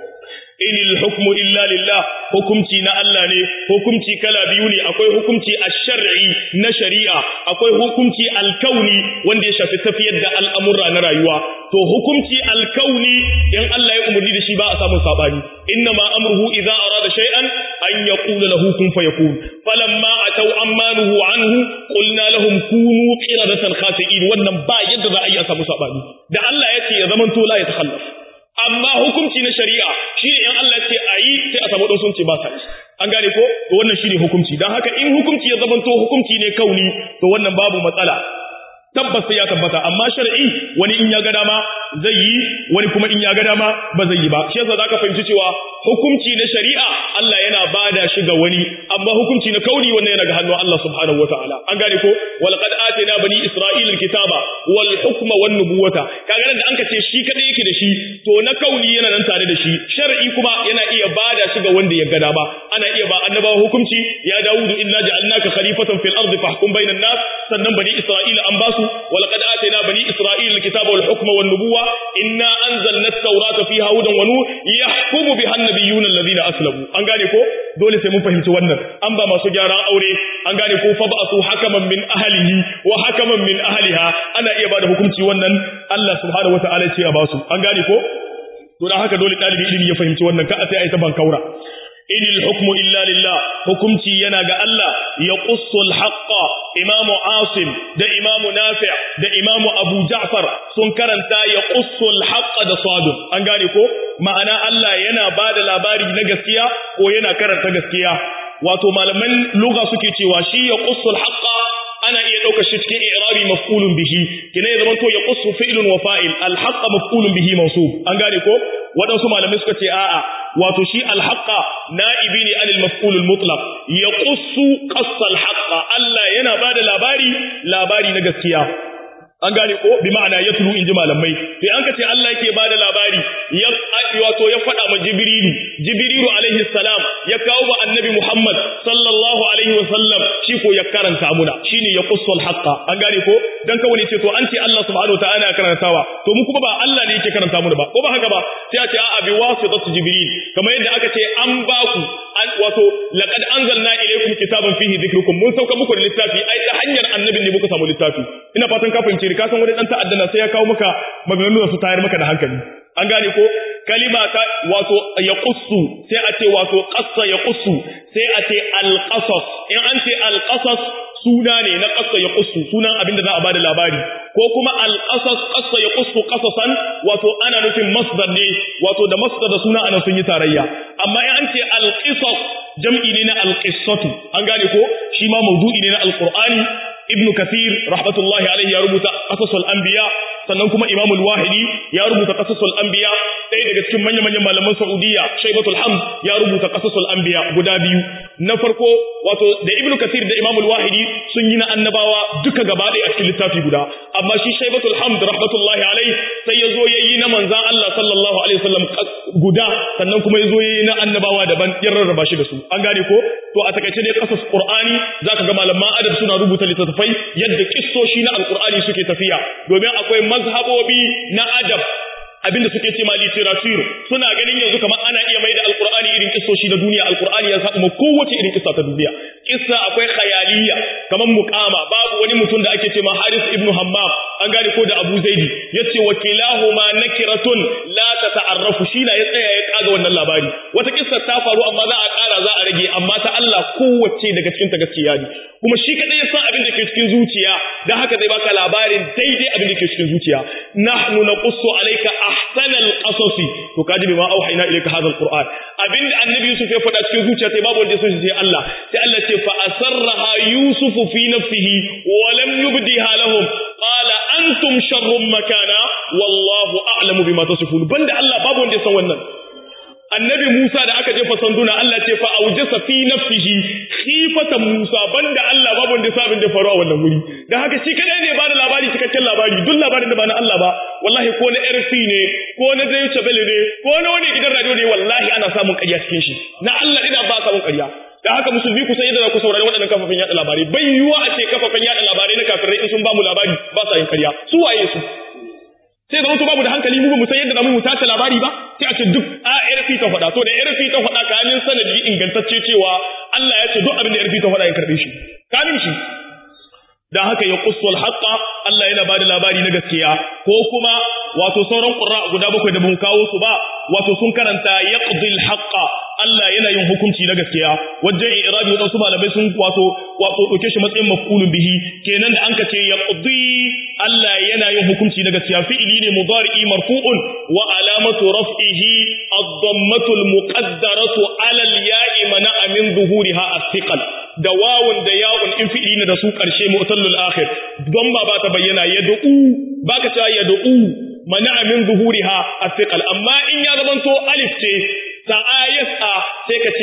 inil hukmu illa lillah hukumci na Allah ne hukumci kala biyu ne akwai hukumci ash-shar'i na shari'a akwai hukumci al-kauni wanda ya shafi tafiyar da al'amura na rayuwa to hukumci al-kauni in Allah ya umarni da shi ba a samu sabani inna ma amruhu idza arada shay'an an yaqula lahu kun fayakun falamma ataw ammanuhu anhu qulna lahum kunu qiradatan khasi'in wannan ba yadda za a yi a samu sabani da Allah ya ce ya zamanto la ya takhallaf amma hukunci na shari'a shi ne in Allah ce a yi sai a samu sun ce ba sa yi an gane ko to wannan shi ne hukunci don haka in hukunci ya zamanto hukunci ne kauni to wannan babu matsala tabbas sai ya tabbata amma shar'i wani in ya ga dama zai yi wani kuma in ya ga dama ba zai yi ba shi yasa zaka fahimci cewa hukunci na shari'a Allah yana bada shi ga wani amma hukunci na kauni wannan yana ga hannun Allah subhanahu wataala an gane ko wal qad atina bani isra'ila alkitaba wal hukma wan nubuwata kaga nan da anka ce shi kadai yake da shi to na kauni yana nan tare da shi shar'i kuma yana iya bada shi ga wanda ya gada ba ana iya ba annabawa hukunci ya dawudu inna ja'alnaka khalifatan fil ardi fahkum bainan nas sannan bani isra'ila an basu wal qad atina bani isra'ila alkitaba wal hukma wan nubuwa inna anzalna at-taurata fiha hudan wa nur yahkumu biha an-nabiyyuna alladhina aslamu an gane ko dole sai mun fahimci wannan an ba masu gyaran aure an gane ko fa ba'su hakaman min ahlihi wa hakaman min ahliha ana iya bada hukunci wannan Allah subhanahu wataala ce ya basu an gane ko to dan haka dole dalibi ilimi ya fahimci wannan ka sai ai ta bankaura inil hukmu illa lillah hukumci yana ga Allah ya qussul haqqa imamu asim da imamu nafi' da imamu abu ja'far sun karanta ya qussul haqqa da sadun an gane ko ma'ana Allah yana bada labari na gaskiya ko yana karanta gaskiya wato malaman lugha suke cewa shi ya qussul haqqa ana iya ɗaukar shi cikin i'rabi maf'ulun bihi kina ya zama to ya qussu fi'lun wa fa'il al-haqqa maf'ulun bihi mansub an gane ko waɗansu malamai suka ce a'a wato shi al-haqqa na'ibi ne anil maf'ul al-mutlaq ya qussu qassa al-haqqa Allah yana bada labari labari na gaskiya an gane ko bi ma'ana ya tulu in ji malamai sai an ka ce Allah yake bada labari ya wato ya faɗa ma jibrilu jibrilu alaihi salam ya kawo wa annabi muhammad sallallahu alaihi wa sallam shi ko ya karanta muna shine ya qussul haqqa an gane ko dan kawai ne ce to an ce Allah subhanahu ta'ala ya karantawa to mu kuma ba Allah ne yake karanta muna ba ko ba haka ba sai a ce a bi wasitatu jibril kamar yadda aka ce an ba ku wato laqad anzalna ilaykum kitaban fihi dhikrukum mun sauka muku da littafi ai ta hanyar annabin ne muka samu littafi ina fatan ka fahimci ka san wani dan ta'addana sai ya kawo maka maganganu da su tayar maka da hankali an gane ko kalima ta wato ya qussu sai a ce wato qassa ya qussu sai a ce al-qasas in an ce al-qasas suna ne na qassa ya qussu sunan abin da za a bada labari ko kuma al-qasas qassa ya qussu qasasan wato ana nufin masdar ne wato da masdar da suna ana sun yi tarayya amma in an ce al-qisas jam'i ne na al-qissatu an gane ko shi ma mawdu'i ne na al-qur'ani ibn kathir rahmatullahi alaihi ya rubuta qasasul anbiya sannan kuma imam al-wahidi ya rubuta qasasul anbiya ɗaya daga cikin manyan manyan malaman saudiya shaybatul hamd ya rubuta qasasul anbiya guda biyu na farko wato da ibn kathir da imam al-wahidi sun yi na annabawa duka gaba ɗaya a cikin littafi guda amma shi shaybatul hamd rahmatullahi alaihi sai ya zo yayi na manzan Allah sallallahu alaihi wasallam guda sannan kuma ya zo yayi na annabawa daban ya rarraba shi da su an gane ko to a takaice dai qasas qur'ani zaka ga malaman adab suna rubuta littattafai yadda kissoshi na alqur'ani suke tafiya domin akwai mazhabobi na adab abinda suke ce ma literature suna ganin yanzu kamar ana iya mai da alqur'ani irin kissoshi na duniya alqur'ani ya samu kowace irin kissa ta duniya kissa akwai khayaliya kamar muqama babu wani mutum da ake ce ma Haris ibn Hammam an gane ko da Abu Zaidi yace wakilahuma nakiratun la tata'arrafu shi na ya tsaya ya kaga wannan labari wata kissa ta faru amma za a ƙara za a rage amma ta Allah kowace daga cikin ta gaskiya ne kuma shi kadai ya san abin da ke cikin zuciya dan haka zai baka labarin daidai abin da ke cikin zuciya nahnu naqussu alayka ahsanal qasasi to kaji bima auhayna ilayka hadha alquran abin da annabi Yusuf ya faɗa cikin zuciya sai babu wanda ya san shi sai Allah sai Allah ce fa asarraha yusuf fi nafsihi wa lam yubdiha lahum qala antum sharrun makana wallahu a'lamu bima tasifun banda Allah babu wanda ya san wannan annabi Musa da aka jefa sanduna Allah ce fa aujasa fi nafsihi khifatan Musa banda Allah babu wanda sabin da faru a wannan wuri dan haka shi kadai ne ba da labari cikakken labari duk labarin da ba na Allah ba wallahi ko na RC ne ko na Deutsche Welle ne ko na wani gidan radio ne wallahi ana samun ƙarya cikin shi na Allah ina ba samun ƙarya da haka musulmi ku san yadda za ku saurari waɗannan kafafen yaɗa labarai bai yiwuwa a ce kafafen yaɗa labarai na kafirai in sun ba mu labari ba sa yin ƙarya su waye su sai zama to babu da hankali mu ba mu san yadda zamu mu tace labari ba sai a ce duk a RP ta faɗa to da RP ta faɗa kamin sanadi ingantacce cewa Allah ya ce duk abin da RP ta faɗa ya karbe shi kamin shi dan haka ya qussul haqqa Allah yana bada labari na gaskiya ko kuma wato sauran qurra guda bakwai da mun kawo su ba wato sun karanta yaqdil haqqa Allah yana yin hukunci na gaskiya wajen irabi wadansu malamai sun wato wato dauke shi matsayin maf'ulun bihi kenan da an ka ce yaqdi Allah yana yin hukunci na gaskiya fi'ili ne mudari'i marfu'un wa alamatu raf'ihi ad-dammatu al-muqaddaratu 'ala al-ya'i mana'a min zuhuriha as-thiqal da wawun da ya'un in fi'ili ne da su karshe mu'tallul akhir don ba ba ta bayyana yad'u baka cewa yad'u mana'a min zuhuriha as-thiqal amma in ya zamanto alif ce sa'a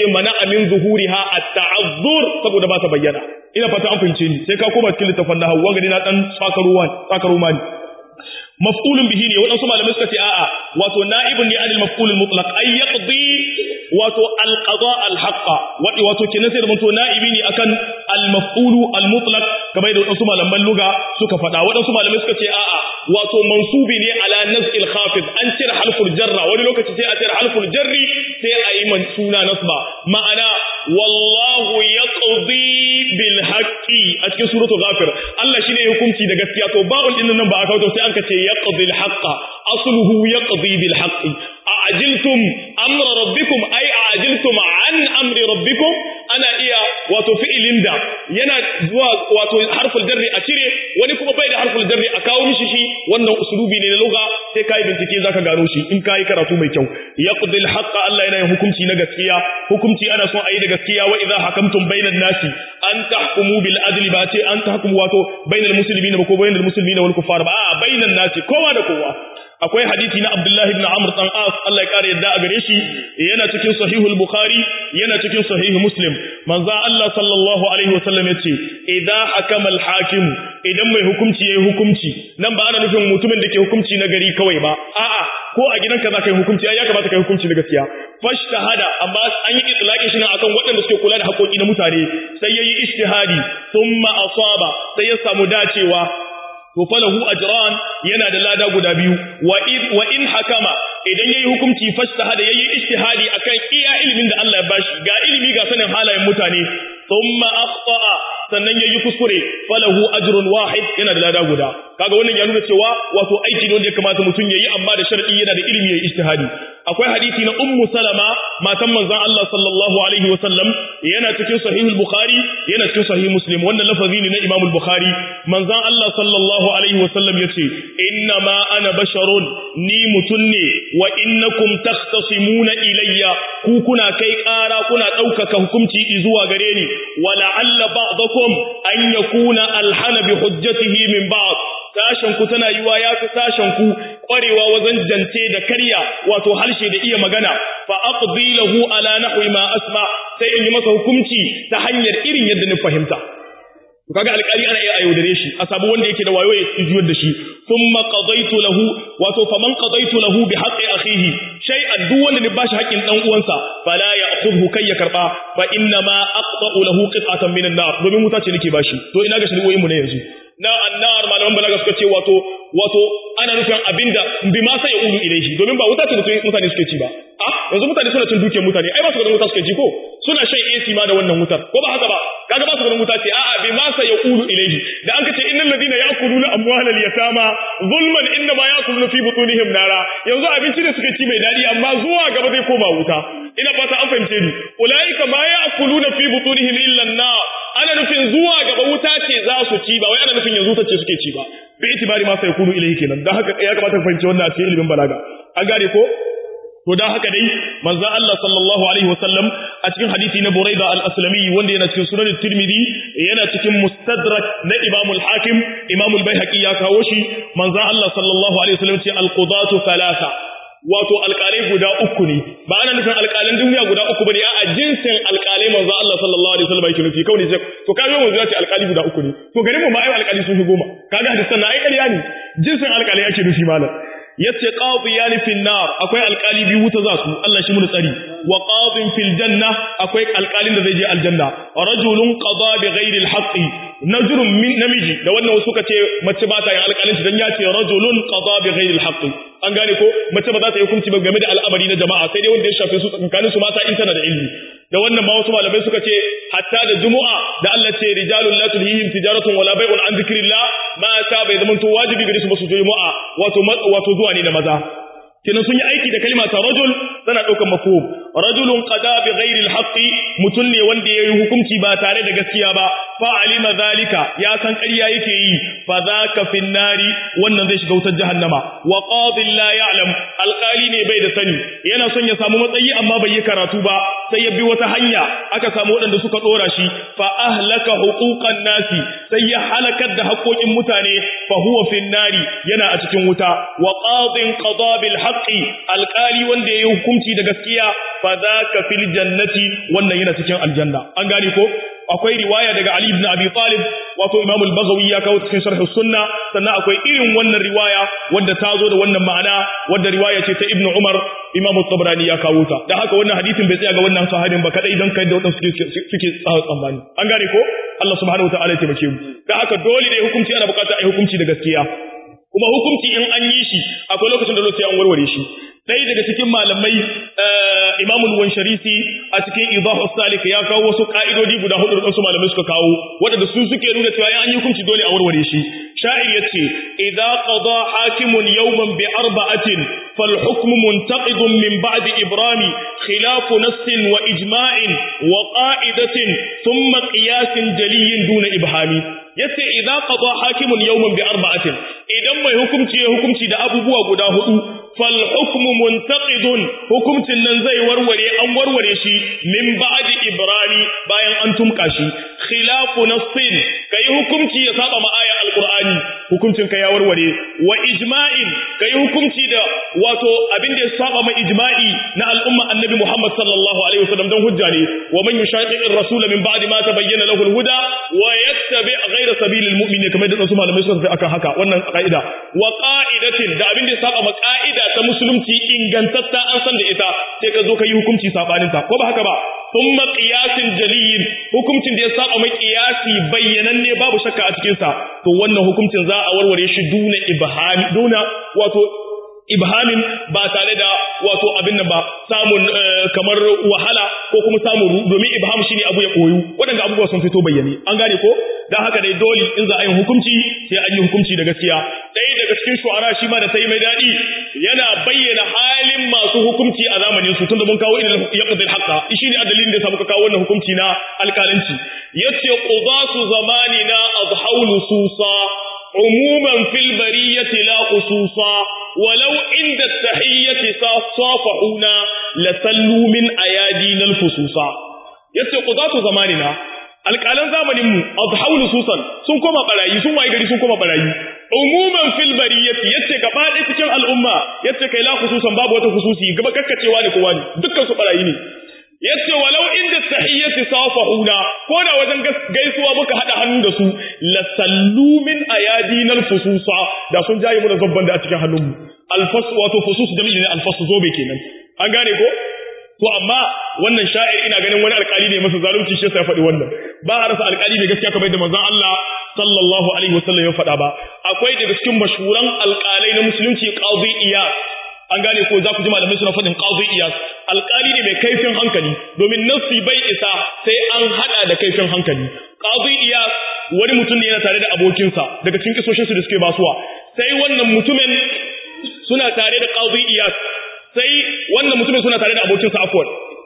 mana amin zuhuriha at-ta'azzur saboda ba ta bayyana ina fata an fahimce ni sai ka koma cikin littafin nahwu wanga na dan tsakaruwa tsakaruwa ne maf'ulun bihi ne waɗansu malamai suka ce a'a wato na'ibun ne anil maf'ulul mutlaq ay yaqdi wato al-qada al-haqqa wato kenan sai da mutu na'ibi ne akan al-maf'ulu al-mutlaq kamar da waɗansu malaman luga suka faɗa waɗansu malamai suka ce a'a wato mansubi ne ala naz'il khafid an cire halful jarra wani lokaci sai a cire halful jarri sai a yi man suna nasba ma'ana wallahu yaqdi bil haqqi a cikin suratul ghafir Allah shine hukunci da gaskiya to ba'ul din nan ba aka kawo sai an ka ce yaqdi al haqqa asluhu yaqdi bil haqqi a'jiltum amra rabbikum ay a'jiltum an amri rabbikum ana iya wato fi'ilin da yana zuwa wato harful jarri a cire wani kuma bai da harful jarri a kawo mishi shi wannan uslubi ne na lugha sai kai bincike zaka gano shi in kai karatu mai kyau yaqdil haqqa Allah yana yin hukunci na gaskiya hukunci ana son ayi da gaskiya wa idza hakamtum bainan nasi an tahkumu bil adli ba ce an tahkumu wato bainal muslimina ba ko bainal muslimina wal kuffar ba a bainan nasi kowa da kowa akwai hadisi na Abdullahi ibn Amr dan As Allah ya kare yadda a gare shi yana cikin sahihul Bukhari yana cikin sahih Muslim manzo Allah sallallahu alaihi wasallam yace idza hakama al-hakim idan mai hukunci yayi hukunci nan ba ana nufin mutumin da ke hukunci na gari kawai ba a'a ko a gidanka za ka yi hukunci ai ya kamata ka yi hukunci na gaskiya fashtahada amma an yi itlaqi shi nan akan waɗanda suke kula da haƙoƙi na mutane sai yayi ijtihadi thumma asaba sai ya samu dacewa to falahu ajran yana da lada guda biyu wa in wa in hakama idan yayi hukunci fashtahada yayi ijtihadi akan iya ilimin da Allah ya bashi ga ilimi ga sanin halayen mutane thumma akhta'a sannan yayi kuskure falahu ajrun wahid yana da lada guda kaga wannan ya nuna cewa wato aiki ne wanda ya kamata mutum yayi amma da sharadi yana da ilimi yayi ijtihadi akwai hadisi na ummu salama matan manzon Allah sallallahu alaihi wa sallam yana cikin sahihul bukhari yana cikin sahih muslim wannan lafazi ne na imam al-bukhari manzon Allah sallallahu alaihi wa sallam yace inna ma ana basharun ni mutun ne wa innakum takhtasimuna ilayya ku kuna kai ƙara kuna ɗaukaka hukunci zuwa gare ni wa la'alla ba'dakum an yakuna alhana bi hujjatihi min ba'd sashen ku tana yiwa ya fi sashen ku ƙwarewa wajen jance da karya wato harshe da iya magana fa aqdi lahu ala nahwi ma asma sai in yi masa hukunci ta hanyar irin yadda ni fahimta kaga alƙali ana iya ayyudare shi a sabu wanda yake da wayo ya juyar da shi thumma qadaitu lahu wato faman qadaitu lahu bi haqqi akhihi shay'an duk wanda ne bashi haƙƙin dan uwansa fala ya'khudhu kai ya karba fa inna ma aqta'u lahu qit'atan min an-nar domin wuta ce nake bashi to ina ga shari'o'in mu ne yanzu na annar malaman balaga suka ce wato wato ana nufin abinda bi ma sai ulu ilaihi domin ba wuta ce mutane suke ci ba a yanzu mutane suna cin dukiyar mutane ai ba su ganin wuta suke ci ko suna shan AC ma da wannan wutar ko ba haka ba kaga ba su ganin wuta ce a'a bi ma sai ulu ilaihi da an kace innal ladina ya'kuluna amwalal yatama zulman inna ma ya'kuluna fi butunihim nara yanzu abinci da suke ci mai dadi amma zuwa gaba zai koma wuta ina fata an fahimce ni ulaika ma ya'kuluna fi butunihim illa an-nar ana nufin zuwa gaba wuta ce za su ci ba wai ana nufin yanzu ta ce suke ci ba bi itibari ma sai kunu ilahi kenan dan haka ya kamata ka fahimci wannan a cikin ilimin balaga an gane ko to dan haka dai manzo Allah sallallahu alaihi wasallam a cikin hadisi na Buraida al-Aslami wanda yana cikin sunan Tirmidhi yana cikin Mustadrak na Imam al-Hakim Imam al-Baihaqi ya kawo shi manzo Allah sallallahu alaihi wasallam ce al-qudatu thalatha wato alƙalai guda uku ne ba ana nufin alƙalan duniya guda uku bane a jinsin alƙalai manzo Allah sallallahu alaihi wasallam yake nufi kawai sai to kaga manzo ya ce alƙali guda uku ne to garin mu ma ai alƙali sun fi goma kaga hadisan na ai ƙarya ne jinsin alƙalai yake nufi malam yace qadiyani fil nar akwai alƙali biyu wuta za su Allah shi mun tsari wa qadin fil janna akwai alƙalin da zai je aljanna rajulun qada bi ghairi al najrun min namiji da wannan wasu suka ce mace ba ta yin alƙalinci dan ya ce rajulun qada bi ghairi al an gane ko mace ba za ta yi hukunci ba game da al'amari na jama'a sai dai wanda ya shafe su tsakanin su mata in tana da ilmi da wannan ma wasu malamai suka ce hatta da jumu'a da Allah ce rijalun la tulhihim tijaratun wala bai'un an zikrillah mata bai zama to wajibi gare su ba su jumu'a wato wato zuwa ne da maza kenan sun yi aiki da kalma ta rajul tana ɗaukar mafhum rajulun qada bi ghairi al mutun ne wanda yayi hukunci ba tare da gaskiya ba fa alima zalika ya san ƙarya yake yi fa zaka fin nari wannan zai shiga wutar jahannama wa qadi la ya'lam alqali ne bai da sani yana son ya samu matsayi amma bai yi karatu ba sai ya bi wata hanya aka samu waɗanda suka ɗora shi fa ahlaka huquqan nasi sai ya halakar da haƙoƙin mutane fa huwa fin nari yana a cikin wuta wa qadin qada bil haqqi alqali wanda yayi hukunci da gaskiya fa zaka fil jannati wannan yana cikin aljanna an gane ko akwai riwaya daga Ali ibn Abi Talib wato Imam al-Baghawi ya kawo cikin sharh sunna sannan akwai irin wannan riwaya wanda ta zo da wannan ma'ana wanda riwaya ce ta Ibn Umar Imam tabrani ya kawo ta dan haka wannan hadisin bai tsaya ga wannan sahabin ba kadai dan kai da wadansu suke suke tsammani an gane ko Allah subhanahu wa ta'ala ya taimake mu dan haka dole ne hukunci ana bukata a hukunci da gaskiya kuma hukunci in an yi shi akwai lokacin da sai an warware shi ɗaya daga cikin malamai Imam al-Wansharisi a cikin Idahu Salik ya kawo wasu ka'idodi guda hudu da wasu malamai suka kawo waɗanda su suke nuna cewa an yi hukunci dole a warware shi sha'ir yace idza qada hakimun yawman bi arba'atin fal hukmu muntaqidun min ba'di ibrami khilafu nassin wa ijma'in wa qa'idatin thumma qiyasin jaliyyin duna ibhami yace idza qada hakimun yawman bi arba'atin idan mai hukunci ya hukunci da abubuwa guda hudu fal hukmu muntaqidun hukuncin nan zai warware an warware shi min ba'di ibrani bayan an tumka shi khilafu nassin kai hukunci ya saba ma aya alqur'ani hukuncin ka ya warware wa ijma'in kai hukunci da wato abin da ya saba ma ijma'i na al'umma annabi Muhammad sallallahu alaihi wasallam dan hujja ne wa man yushaqiqi ar-rasul min ba'di ma tabayyana lahu al-huda wa yattabi ghayra sabilil mu'minin kamar da su malamai suka tafi akan haka wannan ka'ida wa qa'idatin da abin da ya saba ma ka'ida ta musulunci ingantatta an san da ita sai ka zo ka yi hukunci sabanin ta ko ba haka ba thumma qiyasin jaliyin hukuncin da ya saba mai qiyasi bayyananne babu shakka a cikin sa to wannan hukuncin za a warware shi duna ibhami duna wato ibhamin ba tare da wato abin nan ba samun kamar wahala ko kuma samun domin ibham shine abu ya koyu waɗanda abubuwa sun fito bayyane an gane ko dan haka dai dole in za a yi hukunci sai an yi hukunci da gaskiya ɗaya daga cikin shu'ara shi ma da ta yi mai daɗi yana bayyana halin masu hukunci a zamanin su tunda mun kawo ilal yaqdi al-haqqa shi ne dalilin da ya samu ka kawo wannan hukunci na alƙalanci yace qudatu zamanina azhaw nususa عموما في البرية لا خصوصا ولو عند التحية صافحونا لسلوا من أيادينا الفصوصا yace qudatu zamanina alƙalan zamaninmu azhau nususan sun koma barayi sun waye gari sun koma barayi umuman fil bariyati yace gaba ɗaya cikin al'umma yace kai la khususan babu wata khususi gaba kakkacewa ne kowa ne dukkan su barayi ne yace walau inda tahiyyati safahuna ko da wajen gaisuwa muka hada hannu da su la sallu min ayadinal fususa da sun jaye mu da zabban da a cikin hannunmu alfas wato fusus da ne alfas zobe kenan an gane ko to amma wannan sha'ir ina ganin wani alƙali ne masa zalunci shi sai ya faɗi wannan ba a rasa alƙali ne gaskiya kamar da manzon Allah sallallahu alaihi wasallam ya faɗa ba akwai daga cikin mashhuran alƙalai na musulunci qadi iyas an gane ko za ku ji malamai suna faɗin qadi iyas alƙali ne mai kaifin hankali domin nassi bai isa sai an hada da kaifin hankali qadi iyas wani mutum ne yana tare da abokinsa daga cikin kisoshin su da suke basuwa sai wannan mutumin suna tare da qadi iyas sai wannan mutumin suna tare da abokinsa afwan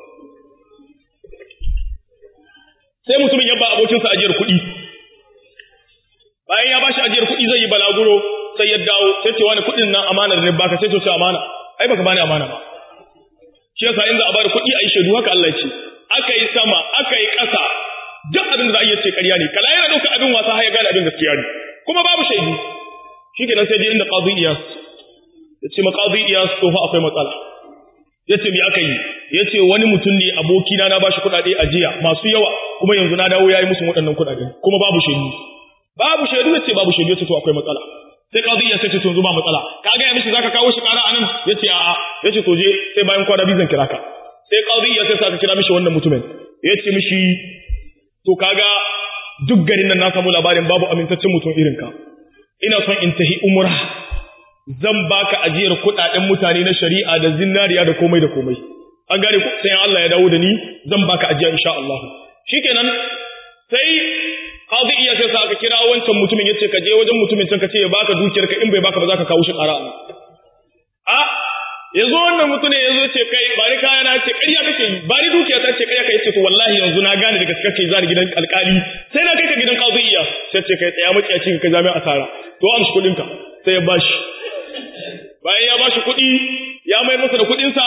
sai mutumin ya ba abokinsa ajiyar kuɗi bayan ya bashi ajiyar kuɗi zai yi balaguro sai ya dawo sai ce wani kuɗin nan amana da baka sai to ce amana ai baka bani amana ba shi yasa in za a bada kuɗi a yi shaidu haka Allah ya ce aka yi sama aka yi ƙasa duk abin da za a iya ce ƙarya ne kala yana ɗaukar abin wasa har ya gane abin gaskiya ne kuma babu shaidu shi kenan sai dai inda qadi iyas ya ce ma qadi iyas to fa akwai matsala ya ce me aka yi ya ce wani mutum ne abokina na bashi kuɗaɗe a jiya masu yawa kuma yanzu na dawo ya yi musu waɗannan kuɗaɗe kuma babu shaidu babu shaidu ya ce babu shaidu ya ce to akwai matsala sai qadi iyas ya ce to yanzu ba matsala ka ga ya mishi zaka kawo shi ƙara anan ya ce a'a ya ce to je sai bayan kwana biyu zan kira ka sai qadi iyas ya sa ka kira mishi wannan mutumin ya ce mishi to kaga duk garin nan na samu labarin babu amintaccen mutum irin ka ina son in tahi umra zan baka ajiyar kuɗaɗen mutane na shari'a da zinariya da komai da komai an gane ku sai Allah ya dawo da ni zan baka ajiya insha Allah shikenan sai qadi iya sai aka kira wancan mutumin yace ka je wajen mutumin can ka ce ya baka dukiyar ka in bai baka ba za ka kawo shi ƙara a yazo wannan mutumin yazo ce kai ba ni kaya na ce ƙarya kake yi ba ni dukiya ta ce ƙarya kai ce to wallahi yanzu na gane da gaske kai zani gidan alƙali sai na kai ka gidan qadi iya sai ce kai tsaya maciyaci ka jami'a asara to amshi kuɗin ka sai ya bashi bayan ya bashi kuɗi ya mai masa da kuɗinsa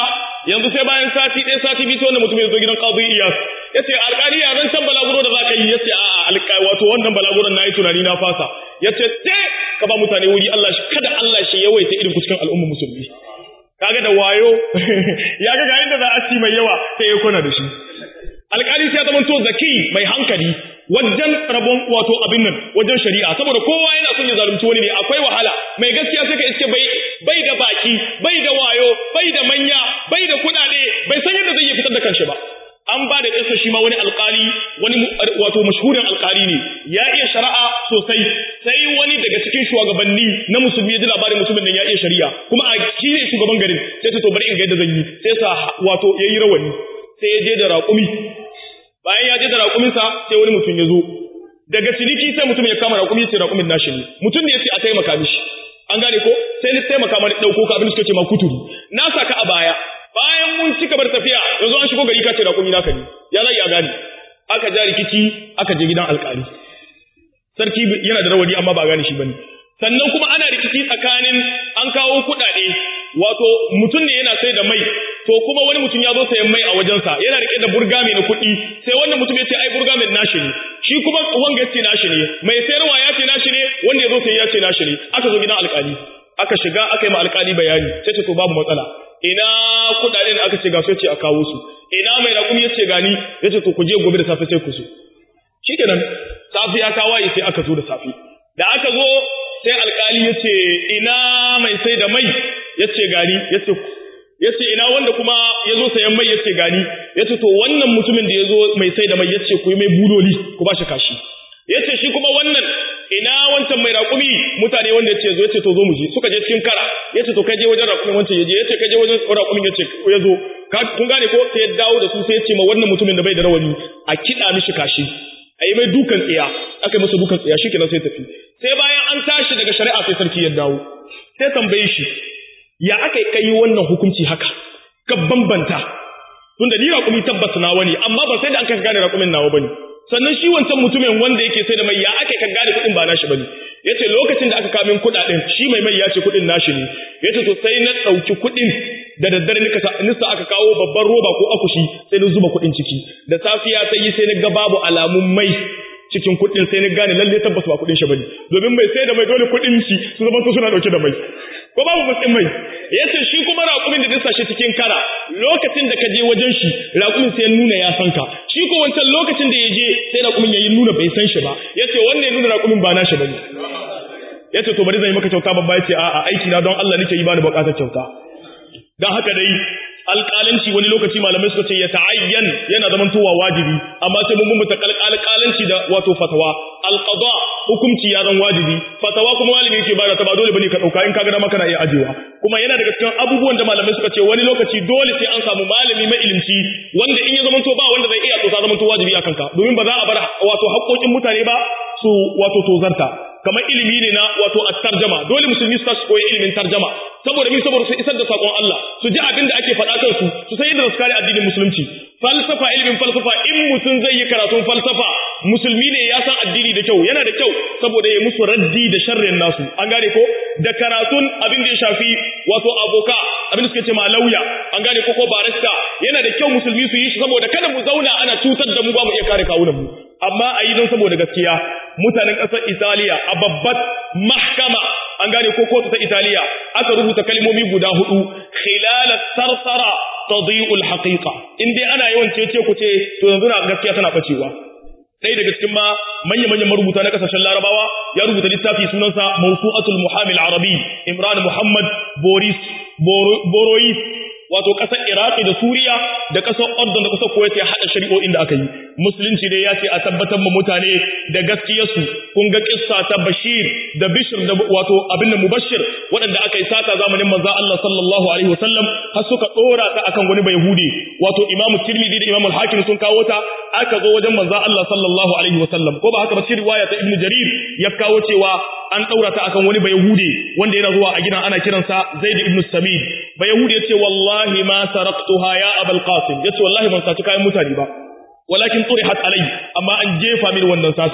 yanzu sai bayan sati ɗaya sati biyu sai wannan mutum ya zo gidan qadi iyas yace alƙali ya zan can balaguro da zaka yi yace a'a alƙali wato wannan balaguron nayi tunani na fasa yace te ka ba mutane wuri Allah shi kada Allah shi yawaita irin cikin al'umma musulmi kaga da wayo ya ga ga inda za a ci mai yawa sai ya kona da shi alƙali sai ya zama to zaki mai hankali wajen rabon wato abin nan wajen shari'a saboda kowa yana son ya zalunci wani ne akwai wahala mai gaskiya sai ka iske bai bai da baki bai da wayo bai da manya bai da kuɗaɗe bai san yadda zai iya fitar da kanshi ba an ba da ƙasa shi ma wani alƙali wani wato mashhurin alƙali ne ya iya shari'a sosai sai wani daga cikin shugabanni na musulmi ya ji labarin musulmin nan ya iya shari'a kuma a shi ne shugaban garin sai ta to bari in ga yadda zan yi sai sa wato yayi rawani sai ya je da raƙumi bayan ya je da raƙuminsa sai wani mutum ya zo daga ciniki sai mutum ya kama raƙumi ya ce raƙumin nashi ne mutum ne ya ce a taimaka mishi an gane ko sai ni taimaka mani ɗauko ka abin da suka ce ma kuturu na saka a baya bayan mun ci gaba da tafiya yanzu an shigo gari ka ce raƙumi naka ne ya zai a gane aka ja rikici aka je gidan alƙali sarki yana da rawani amma ba a gane shi bane sannan kuma ana rikici tsakanin an kawo kuɗaɗe wato mutum ne yana sai da mai to kuma wani mutum ya zo sayan mai a wajensa yana rike da burgami na kuɗi sai wannan mutum ya ce ai burgamin nashi ne shi kuma wanga ya ce nashi ne mai sayarwa ya ce nashi ne wanda ya zo sai ya ce nashi ne aka zo gidan alƙali aka shiga aka yi ma alƙali bayani sai ce to babu matsala ina kuɗaɗe da aka ce ga su ya ce a kawo su ina mai raƙumi ya ce gani ya ce to ku je gobe da safe sai ku so shikenan safiya ta waye sai aka zo da safe da aka zo sai alƙali ya ce ina mai sai da mai ya ce gani ya ce yace ina wanda kuma yazo sayan mai yace gani yace to wannan mutumin da yazo mai sai da mai yace ku yi mai budoli ku ba shi kashi yace shi kuma wannan ina wancan mai raƙumi mutane wanda yace zo yace to zo mu je suka je cikin kara yace to kai je wajen raƙumin wancan yaje yace kai je wajen raƙumin yace yazo kun gane ko sai ya dawo da su sai yace ma wannan mutumin da bai da rawani a kida mishi kashi ayi mai dukan tsiya aka masa dukan tsiya shikenan sai tafi sai bayan an tashi daga shari'a sai sarki ya dawo sai tambaye shi ya aka kai wannan hukunci haka ka bambanta tunda ni raƙumi tabbas nawa ne amma ba sai da an ka gane raƙumin nawa bane sannan shi wancan mutumin wanda yake sai da mai ya aka ka gane kuɗin ba nashi bane yace lokacin da aka kawo min kuɗaɗen shi mai mai ya ce kuɗin nashi ne yace to sai na ɗauki kuɗin da daddare nika sa nisa aka kawo babban roba ko akushi sai na zuba kuɗin ciki da safiya sai yi sai na ga babu alamun mai cikin kuɗin sai na gane lalle tabbas ba kuɗin shi bane domin mai sai da mai dole kuɗin shi su zama su suna dauke da mai ko babu matsin mai yace shi kuma raƙumin da dasa shi cikin kara lokacin da ka je wajen shi raƙumin sai ya nuna ya san ka shi ko wancan lokacin da ya je sai raƙumin ya yi nuna bai san shi ba yace wannan ya nuna raƙumin ba nashi bane yace to bari zan yi maka kyauta babba yace a'a aiki na don Allah nake yi ba da buƙatar kyauta dan haka dai alƙalanci wani lokaci malamai suka ce ya ta'ayyan yana zaman towa wajibi amma sai mun bambanta alƙalanci da wato fatawa alqada hukunci ya zan wajibi fatawa kuma malami yake bada ta ba dole bane ka dauka in kaga dama kana iya ajewa kuma yana daga cikin abubuwan da malamai suka ce wani lokaci dole sai an samu malami mai ilimci wanda in ya zama to ba wanda zai iya to ta zama to wajibi akan ka domin ba za a bar wato haƙoƙin mutane ba su wato tozarta kamar ilimi ne na wato at-tarjama dole musulmi su tashi koyi ilimin tarjama saboda mi saboda su isar da sakon Allah su ji abin da ake faɗa kansu su san yadda su kare addinin musulunci falsafa ilimin falsafa in mutum zai yi karatun falsafa musulmi ne ya san addini da kyau yana da kyau saboda ya musu raddi da sharrin nasu an gane ko da karatun abin da ya shafi wato aboka abin da suke ce ma lauya an gane ko ko barista yana da kyau musulmi su yi shi saboda kada mu zauna ana cutar da mu ba mu iya kare kawunan mu amma a yi don saboda gaskiya mutanen ƙasar Italiya a babbar mahkama an gane ko kotu ta Italiya aka rubuta kalmomi guda hudu khilalat sarsara tadi'ul haqiqa in dai ana yawan cece ku ce to yanzu na gaskiya tana bacewa ɗaya daga cikin ma manya manyan marubuta na kasashen larabawa ya rubuta littafi sunansa mawsu'atul muhamil arabi imran muhammad boris borois wato ƙasar Iraki da Suriya da ƙasar Ordon da ƙasar Kuwait ya haɗa shari'o'in da aka yi. Musulunci dai ya ce a tabbatar ma mutane da gaskiyarsu kun ga kissa ta Bashir da Bishir da wato abin da Mubashir waɗanda aka yi sata zamanin manzo Allah sallallahu alaihi wasallam har suka ɗora ta akan wani Bayahudi wato Imam Tirmidhi da Imam Al-Hakim sun kawo ta aka zo wajen manzo Allah sallallahu alaihi wasallam ko ba haka ba cikin riwaya ta Ibn Jarir ya kawo cewa an ɗaura ta akan wani Bayahudi wanda yana zuwa a gidan ana kiransa Zaid ibn Samid Bayahudi ya ce wallahi wallahi ma saraktuha ya abul qasim yace wallahi ban saci kayan mutane ba walakin turihat alai amma an jefa mini wannan sata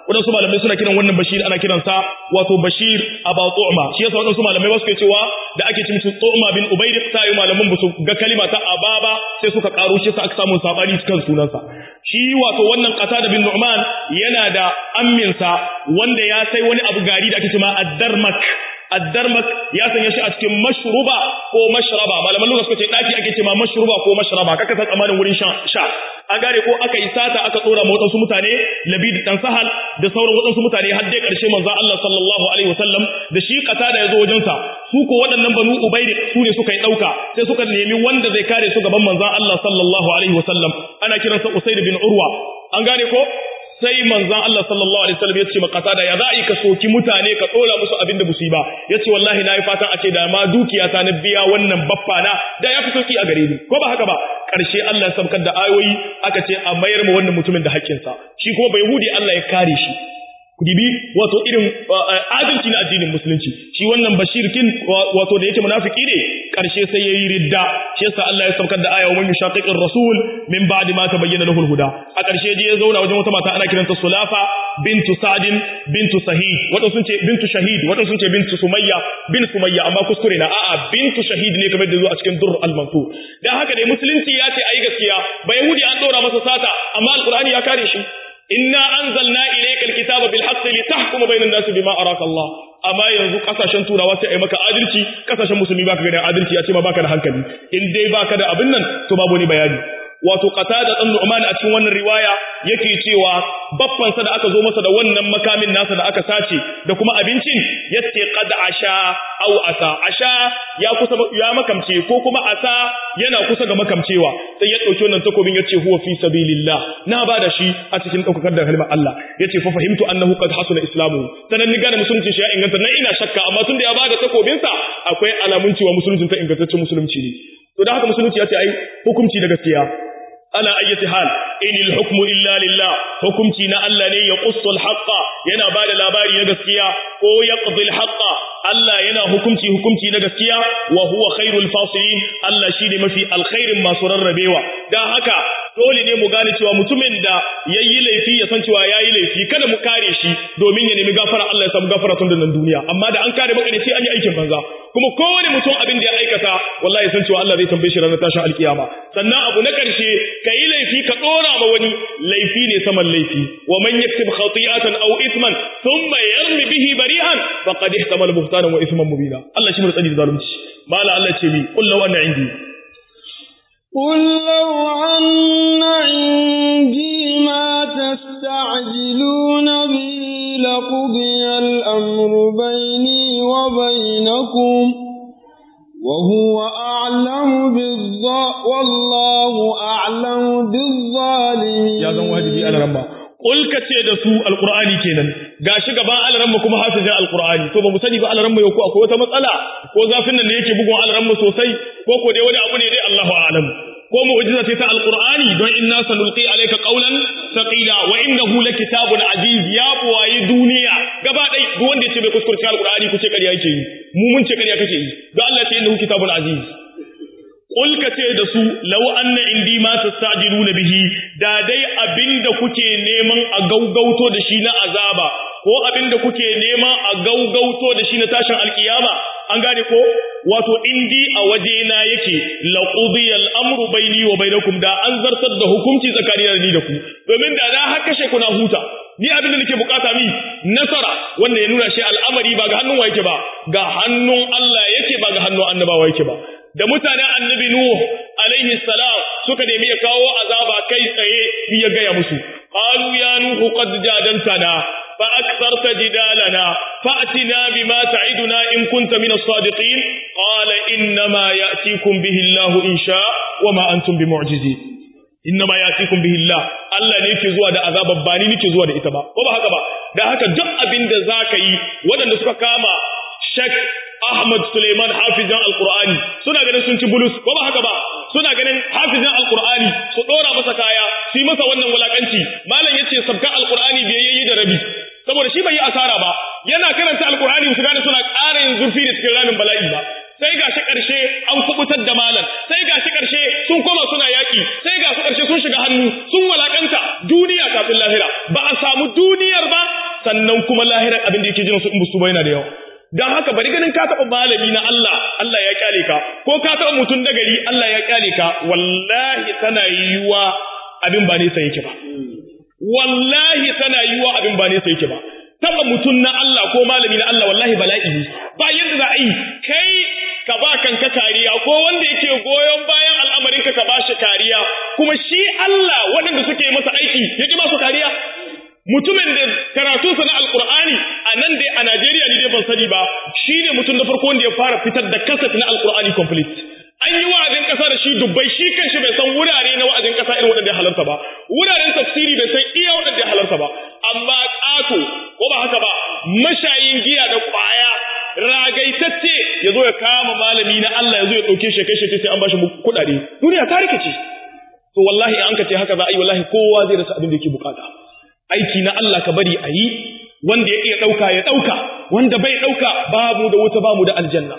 wadansu malamai suna kiran wannan bashir ana kiransa wato bashir aba tu'ma shi yasa wadansu malamai ba su cewa da ake cin su tu'ma bin ubayd ta yi malaman ba su ga kalima ta ababa sai suka karo shi sa aka samu sabani kan sunansa shi wato wannan qatada bin nu'man yana da amminsa wanda ya sai wani abu gari da ake cewa ad-darmak addarmak ya sanya shi a cikin mashruba ko mashraba malaman lugha suka ce daki ake cewa mashruba ko mashraba kaka san tsamanin wurin sha sha an gane ko aka yi sata aka tsora ma wadansu mutane labid dan sahal da sauran wadansu mutane har dai karshe manzo Allah sallallahu alaihi wasallam da shi kata da yazo wajen sa su ko waɗannan banu ubayd su ne suka yi dauka sai suka nemi wanda zai kare su gaban manzo Allah sallallahu alaihi wasallam ana kiransa usayd bin urwa an gane ko sai manzan Allah sallallahu alaihi wasallam ya ce makata da ya za a yi ka soki mutane ka tsora musu abin da busu yi ba ya ce wallahi na yi fatan a ce da ma dukiya ta na biya wannan baffa na da ya fi sauki a gare ni ko ba haka ba ƙarshe Allah ya sabkar da ayoyi aka ce a mayar ma wannan mutumin da haƙƙinsa shi kuma bai hudi Allah ya kare shi dibi wato irin adalci na addinin musulunci shi wannan bashir kin wato da yake munafiki ne karshe sai yayi ridda shi yasa Allah ya saukar da aya wa man yushaqiqir rasul min ba'di ma tabayyana lahu al-huda a karshe je ya zauna wajen wata mata ana kiranta Sulafa bintu Sa'din bintu Sahid wato sun ce bintu Shahid wato sun ce bintu Sumayya bin Sumayya amma kuskure na a'a bintu Shahid ne kamar da zo a cikin Durr al-Mansur dan haka dai musulunci ya ce ayi gaskiya ba yahudi an dora masa sata amma alqur'ani ya kare shi inna anzalna ilayka alkitaba bil haqqi litahkuma bainan nasi bima araka Allah amma yanzu kasashen turawa sai ai maka adalci kasashen musulmi baka ga adalci a ce ma baka da hankali in dai baka da abin nan to babu ni bayani wato qatada dan Nu'man a cikin wannan riwaya yake cewa baffan sa da aka zo masa da wannan makamin nasa da aka sace da kuma abincin yace qad asha aw asa asha ya kusa ya makamce ko kuma asa yana kusa ga makamcewa sai ya dauki wannan takobin yace huwa fi sabilillah na bada shi a cikin daukakar da kalmar Allah yace fa fahimtu annahu qad hasuna islamu sanan ni gane musulunci shi ya inganta nan ina shakka amma tunda ya bada takobin sa akwai alamun cewa musulunci ta ingantaccen musulunci ne to da haka musulunci ya ce ai hukunci da gaskiya ala ayyati hal inil hukmu illa lillah hukunci na Allah ne ya qussul haqqa yana bada labari na gaskiya ko yaqdi al haqqa Allah yana hukunci hukunci na gaskiya wa huwa khairul fasilin Allah shine mafi alkhairin masu rarrabewa dan haka dole ne mu gane cewa mutumin da yayi laifi ya san cewa yayi laifi kada mu kare shi domin ya nemi gafara Allah ya samu gafara tun da nan duniya amma da an kare maka ne sai an yi aikin banza kuma kowane mutum abin da ya aikata wallahi san cewa Allah zai tambaye shi ranar tashin alkiyama sannan abu na karshe ka yi laifi ka dora ma wani laifi ne saman laifi wa man yaktib khati'atan aw ithman thumma yarmi bihi bari'an faqad ihtamala buhtanan wa ithman mubina Allah shi mu tsani da zalunci mala Allah ce mi qul law anna indi قل لو أن عندي ما تستعجلون به لقضي الأمر بيني وبينكم وهو أعلم بالظا والله أعلم بالظالمين ya zan wajibi a ramma Kul ka ce da su alqur'ani kenan gashi gaban alramma kuma hafizin alqur'ani to ba mu sani ba alramma yau ko akwai wata matsala ko zafin nan ne yake bugun alramma sosai ko ko dai wani abu ne dai Allahu a'lam ko mu'jiza ce ta alqur'ani don inna sanulqi alayka qawlan thaqila wa innahu lakitabun aziz ya buwayi duniya gaba dai duk wanda ya ce bai kuskurci alqur'ani ku ce ƙarya yake yi mu mun ce ƙarya kake yi don Allah ce innahu kitabun aziz Ƙul ka ce da su, lau anna indi ma tastajiluna bihi, da dai abinda kuke neman a gaugauto da shi na azaba, ko abinda kuke neman a gaugauto da shi na tashin alkiyama, an gane ko? Wato indi a waje na yake, laqudiya al'amru baini wa bainakum da an zartar da hukunci tsakanin da ni da ku, domin da na haka kashe kuna huta. Ni abinda nake bukata mi nasara wanda ya nuna shi al'amari ba ga hannun wa yake ba, ga hannun Allah yake ba ga hannun annabawa yake ba. da mutanen annabi Nuh alaihi salam suka nemi ya kawo azaba kai tsaye ya gaya musu qalu ya nuhu qad jadantana fa aktharta jidalana fa'tina bima ta'iduna in kunta min as-sadiqin qala inna ma ya'tikum bihi Allah in sha wa ma antum bimu'jizin inna ma ya'tikum bihi Allah Allah ne yake zuwa da azaba ba ni nake zuwa da ita ba ko ba haka ba da haka duk abin da zaka yi waɗanda suka kama shak Ahmad Suleiman hafizan Alƙur'ani suna ganin sun ci bulus ko ba haka ba suna ganin hafizan Alƙur'ani su ɗora masa kaya su yi masa wannan wulakanci malam yace sabka Alƙur'ani bai yayi da rabi saboda shi bai yi asara ba yana karanta Alƙur'ani su gane suna ƙara yin zurfi da cikin ramin bala'i ba sai gashi ƙarshe an kubutar da malam sai gashi ƙarshe sun koma suna yaƙi sai ga su ƙarshe sun shiga hannu sun walakanta duniya kafin lahira ba a samu duniyar ba sannan kuma lahirar abin da yake jin su in busu yana da yawa dan haka bari ganin ka taba malami na Allah Allah ya kyale ka ko ka taba mutun da gari Allah ya kyale ka wallahi tana yiwa abin ba ne sai yake ba wallahi tana yiwa abin ba ne sai yake ba taba mutun na Allah ko malami na Allah wallahi bala'i ne ba yadda za a yi kai ka ba kanka kariya ko wanda yake goyon bayan al'amarin ka ka ba shi kariya kuma shi Allah waɗanda suke masa aiki yake ba su kariya mutumin da karatunsa na alkur'ani a nan dai a Najeriya ne dai ban sani ba shi ne mutum na farko wanda ya fara fitar da kaset na alkur'ani complete an yi wa'azin ƙasa da shi dubbai shi kanshi bai san wurare na wa'azin ƙasa irin waɗanda ya halarta ba wuraren tafsiri bai san iya waɗanda ya halarta ba amma ƙato ko ba haka ba mashayin giya da ƙwaya ragaitacce ya zo ya kama malami na Allah ya zo ya ɗauke shi kai shi sai an bashi kuɗaɗe duniya ta rikice to wallahi an ka ce haka za a yi wallahi kowa zai rasa abin da yake bukata aiki na Allah ka bari a yi wanda ya iya ɗauka ya ɗauka wanda bai ɗauka babu da wuta babu da aljanna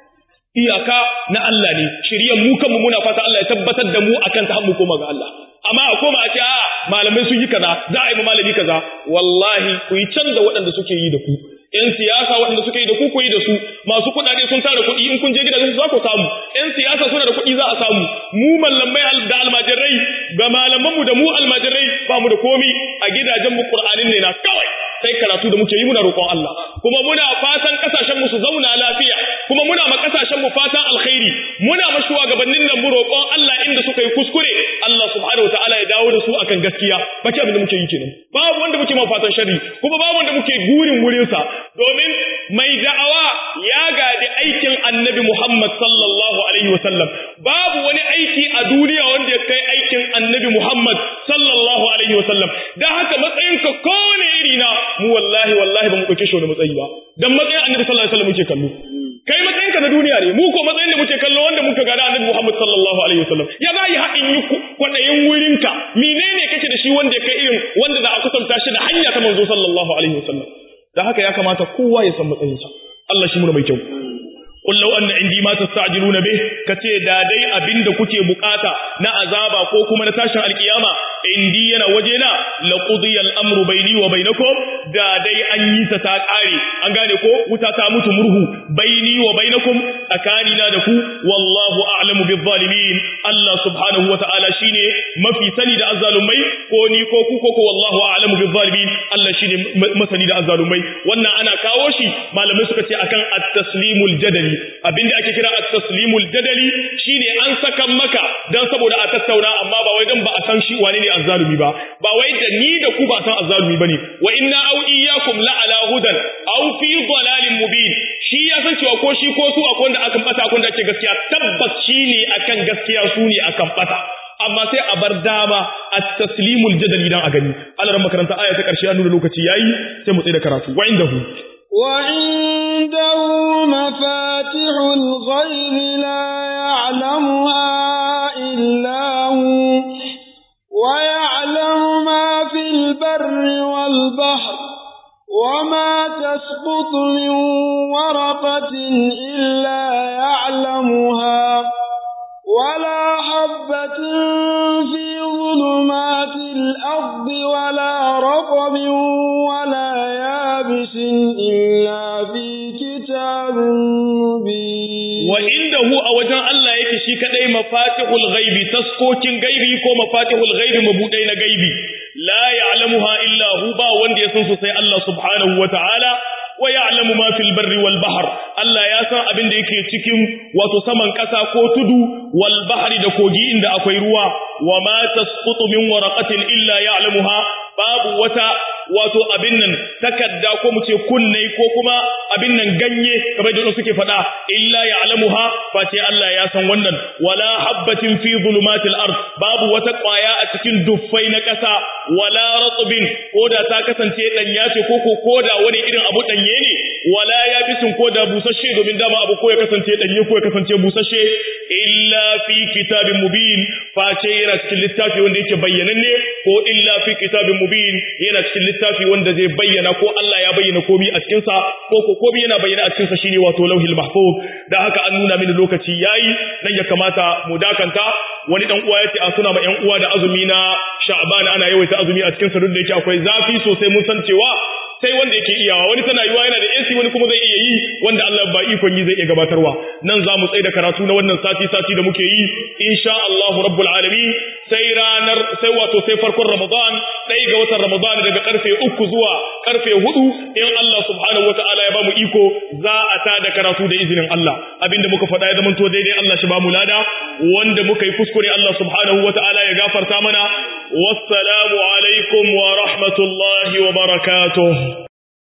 iyaka na Allah ne shiryan mu kanmu muna fata Allah ya tabbatar da mu akan ta mu koma ga Allah amma a koma a ce a malamai sun yi kaza za a yi malami kaza wallahi ku yi can da waɗanda suke yi da ku ‘yan siyasa waɗanda suka yi da ku ku yi da su masu kuɗaɗe sun tara kuɗi in kun je gidajen su za ku samu ‘yan siyasa suna da kuɗi za a samu mu mallamai da almajirai ga malamanmu da mu almajirai ba mu da komi a gidajen mu ƙur'anin ne na kawai sai karatu da muke yi muna roƙon Allah kuma muna fatan ƙasashen mu su zauna lafiya kuma muna ma ƙasashen mu fatan alkhairi muna ma shugabannin nan mu roƙon Allah inda suka yi kuskure Allah subhanahu wataala ya dawo da su akan gaskiya baki abin da muke yi kenan babu wanda muke ma fatan sharri kuma babu wanda muke gurin wurin sa domin mai da'awa ya gadi aikin annabi Muhammad sallallahu alaihi wasallam babu wani aiki a duniya wanda ya kai aikin annabi Muhammad sallallahu alaihi wasallam dan haka matsayinka kowane iri na mu wallahi wallahi ba mu dauke shi wani matsayi ba dan matsayin annabi sallallahu alaihi wasallam muke kallo kai matsayinka na duniya ne mu ko matsayin da muke kallo wanda muka gada annabi Muhammad sallallahu alaihi wasallam ya za yi haɗin yi kwaɗayin wurinka menene kake da shi wanda ya kai irin wanda za a kusanta shi da hanya ta manzo sallallahu alaihi wasallam da haka ya kamata kowa ya san matsayinsa Allah shi muna mai kyau qul law anna indi ma tasta'jiluna bih kace da dai abinda kuke bukata na azaba ko kuma na tashin alkiyama indi yana wajena la qudiya al-amru bayni wa bainakum da dai an yi ta ta kare an gane ko wuta ta mutu murhu bayni wa bainakum tsakani na da ku wallahu a'lamu bil zalimin Allah subhanahu wa ta'ala shine mafi sani da azzalumai ko ni ko ku ko wallahu a'lamu bil zalimin Allah shine masani da azzalumai wannan ana kawo shi malamai suka ce akan at-taslimul jadali abinda ake kira at-taslimul jadali shine an sakan maka dan saboda a tattauna amma ba wai dan ba a san shi wane ne azzalumi ba ba wai da ni da ku ba san azzalumi bane wa inna aw iyyakum la ala hudan aw fi dalalin mubin shi ya san cewa ko shi ko su akwai wanda akan bata akwai wanda ake gaskiya tabbas shi ne akan gaskiya su ne akan bata amma sai a bar dama at-taslimul jadali dan a gani Allah ran makaranta aya ta karshe ya nuna lokaci yayi sai mu tsaya da karatu wa indahu وعنده مفاتح الغيب لا يعلمها إلا هو ويعلم ما في البر والبحر وما تسقط من ورقة إلا يعلمها ولا حبة في ظلمات الأرض ولا رطب ولا يابس إلا في كتاب مبين وعنده أوجان الله yake shi kadai mafatihul ghaibi taskokin gaibi ko mafatihul ghaibi mabudai na gaibi la ya'lamuha illa hu ba wanda ya san su sai Allah subhanahu wataala wa ya'lamu ma fil barri wal bahr Allah ya san abin da yake cikin wato saman kasa ko tudu wal bahri da kogi inda akwai ruwa wa ma tasqutu min waraqatin illa ya'lamuha babu wata wato abin nan takadda ko mu ce kunne ko kuma abin nan ganye kamar da suke faɗa illa ya'lamuha face Allah ya san wannan wala habbatin fi zulumatil ard babu wata ƙwaya a cikin duffai na ƙasa wala ratbin ko da ta kasance danya ce ko ko koda wani irin abu danye ne wala yabisin ko da busasshe domin dama abu ko ya kasance danye ko ya kasance busasshe illa fi kitabin mubin face yana cikin littafi wanda yake bayyananne ko illa fi kitabin mubin yana cikin littafi wanda zai bayyana ko Allah ya bayyana komai a cikin sa ko ko komai yana bayyana a cikin sa shine wato lauhil mahfuz da haka an nuna mini lokaci yayi nan ya kamata mu dakanta wani dan uwa yace a suna ma yan uwa da azumi na Sha'ban ana yawaita azumi a cikin sa duk da yake akwai zafi sosai mun san cewa sai wanda yake iyawa wani tana yiwa yana da AC wani kuma zai iya yi wanda Allah ba ikon yi zai iya gabatarwa nan za mu tsaye da karatu na wannan sati sati da muke yi insha Allah rabbul alamin sai ranar sai wato sai farkon Ramadan ɗaya ga watan Ramadan daga karfe uku zuwa karfe hudu in Allah subhanahu wataala ya ba mu iko za a ta da karatu da izinin Allah abinda muka faɗa ya zamanto daidai Allah shi ba mu lada wanda muka yi kuskure Allah subhanahu wataala ya gafarta mana wassalamu alaikum wa rahmatullahi wa barakatuh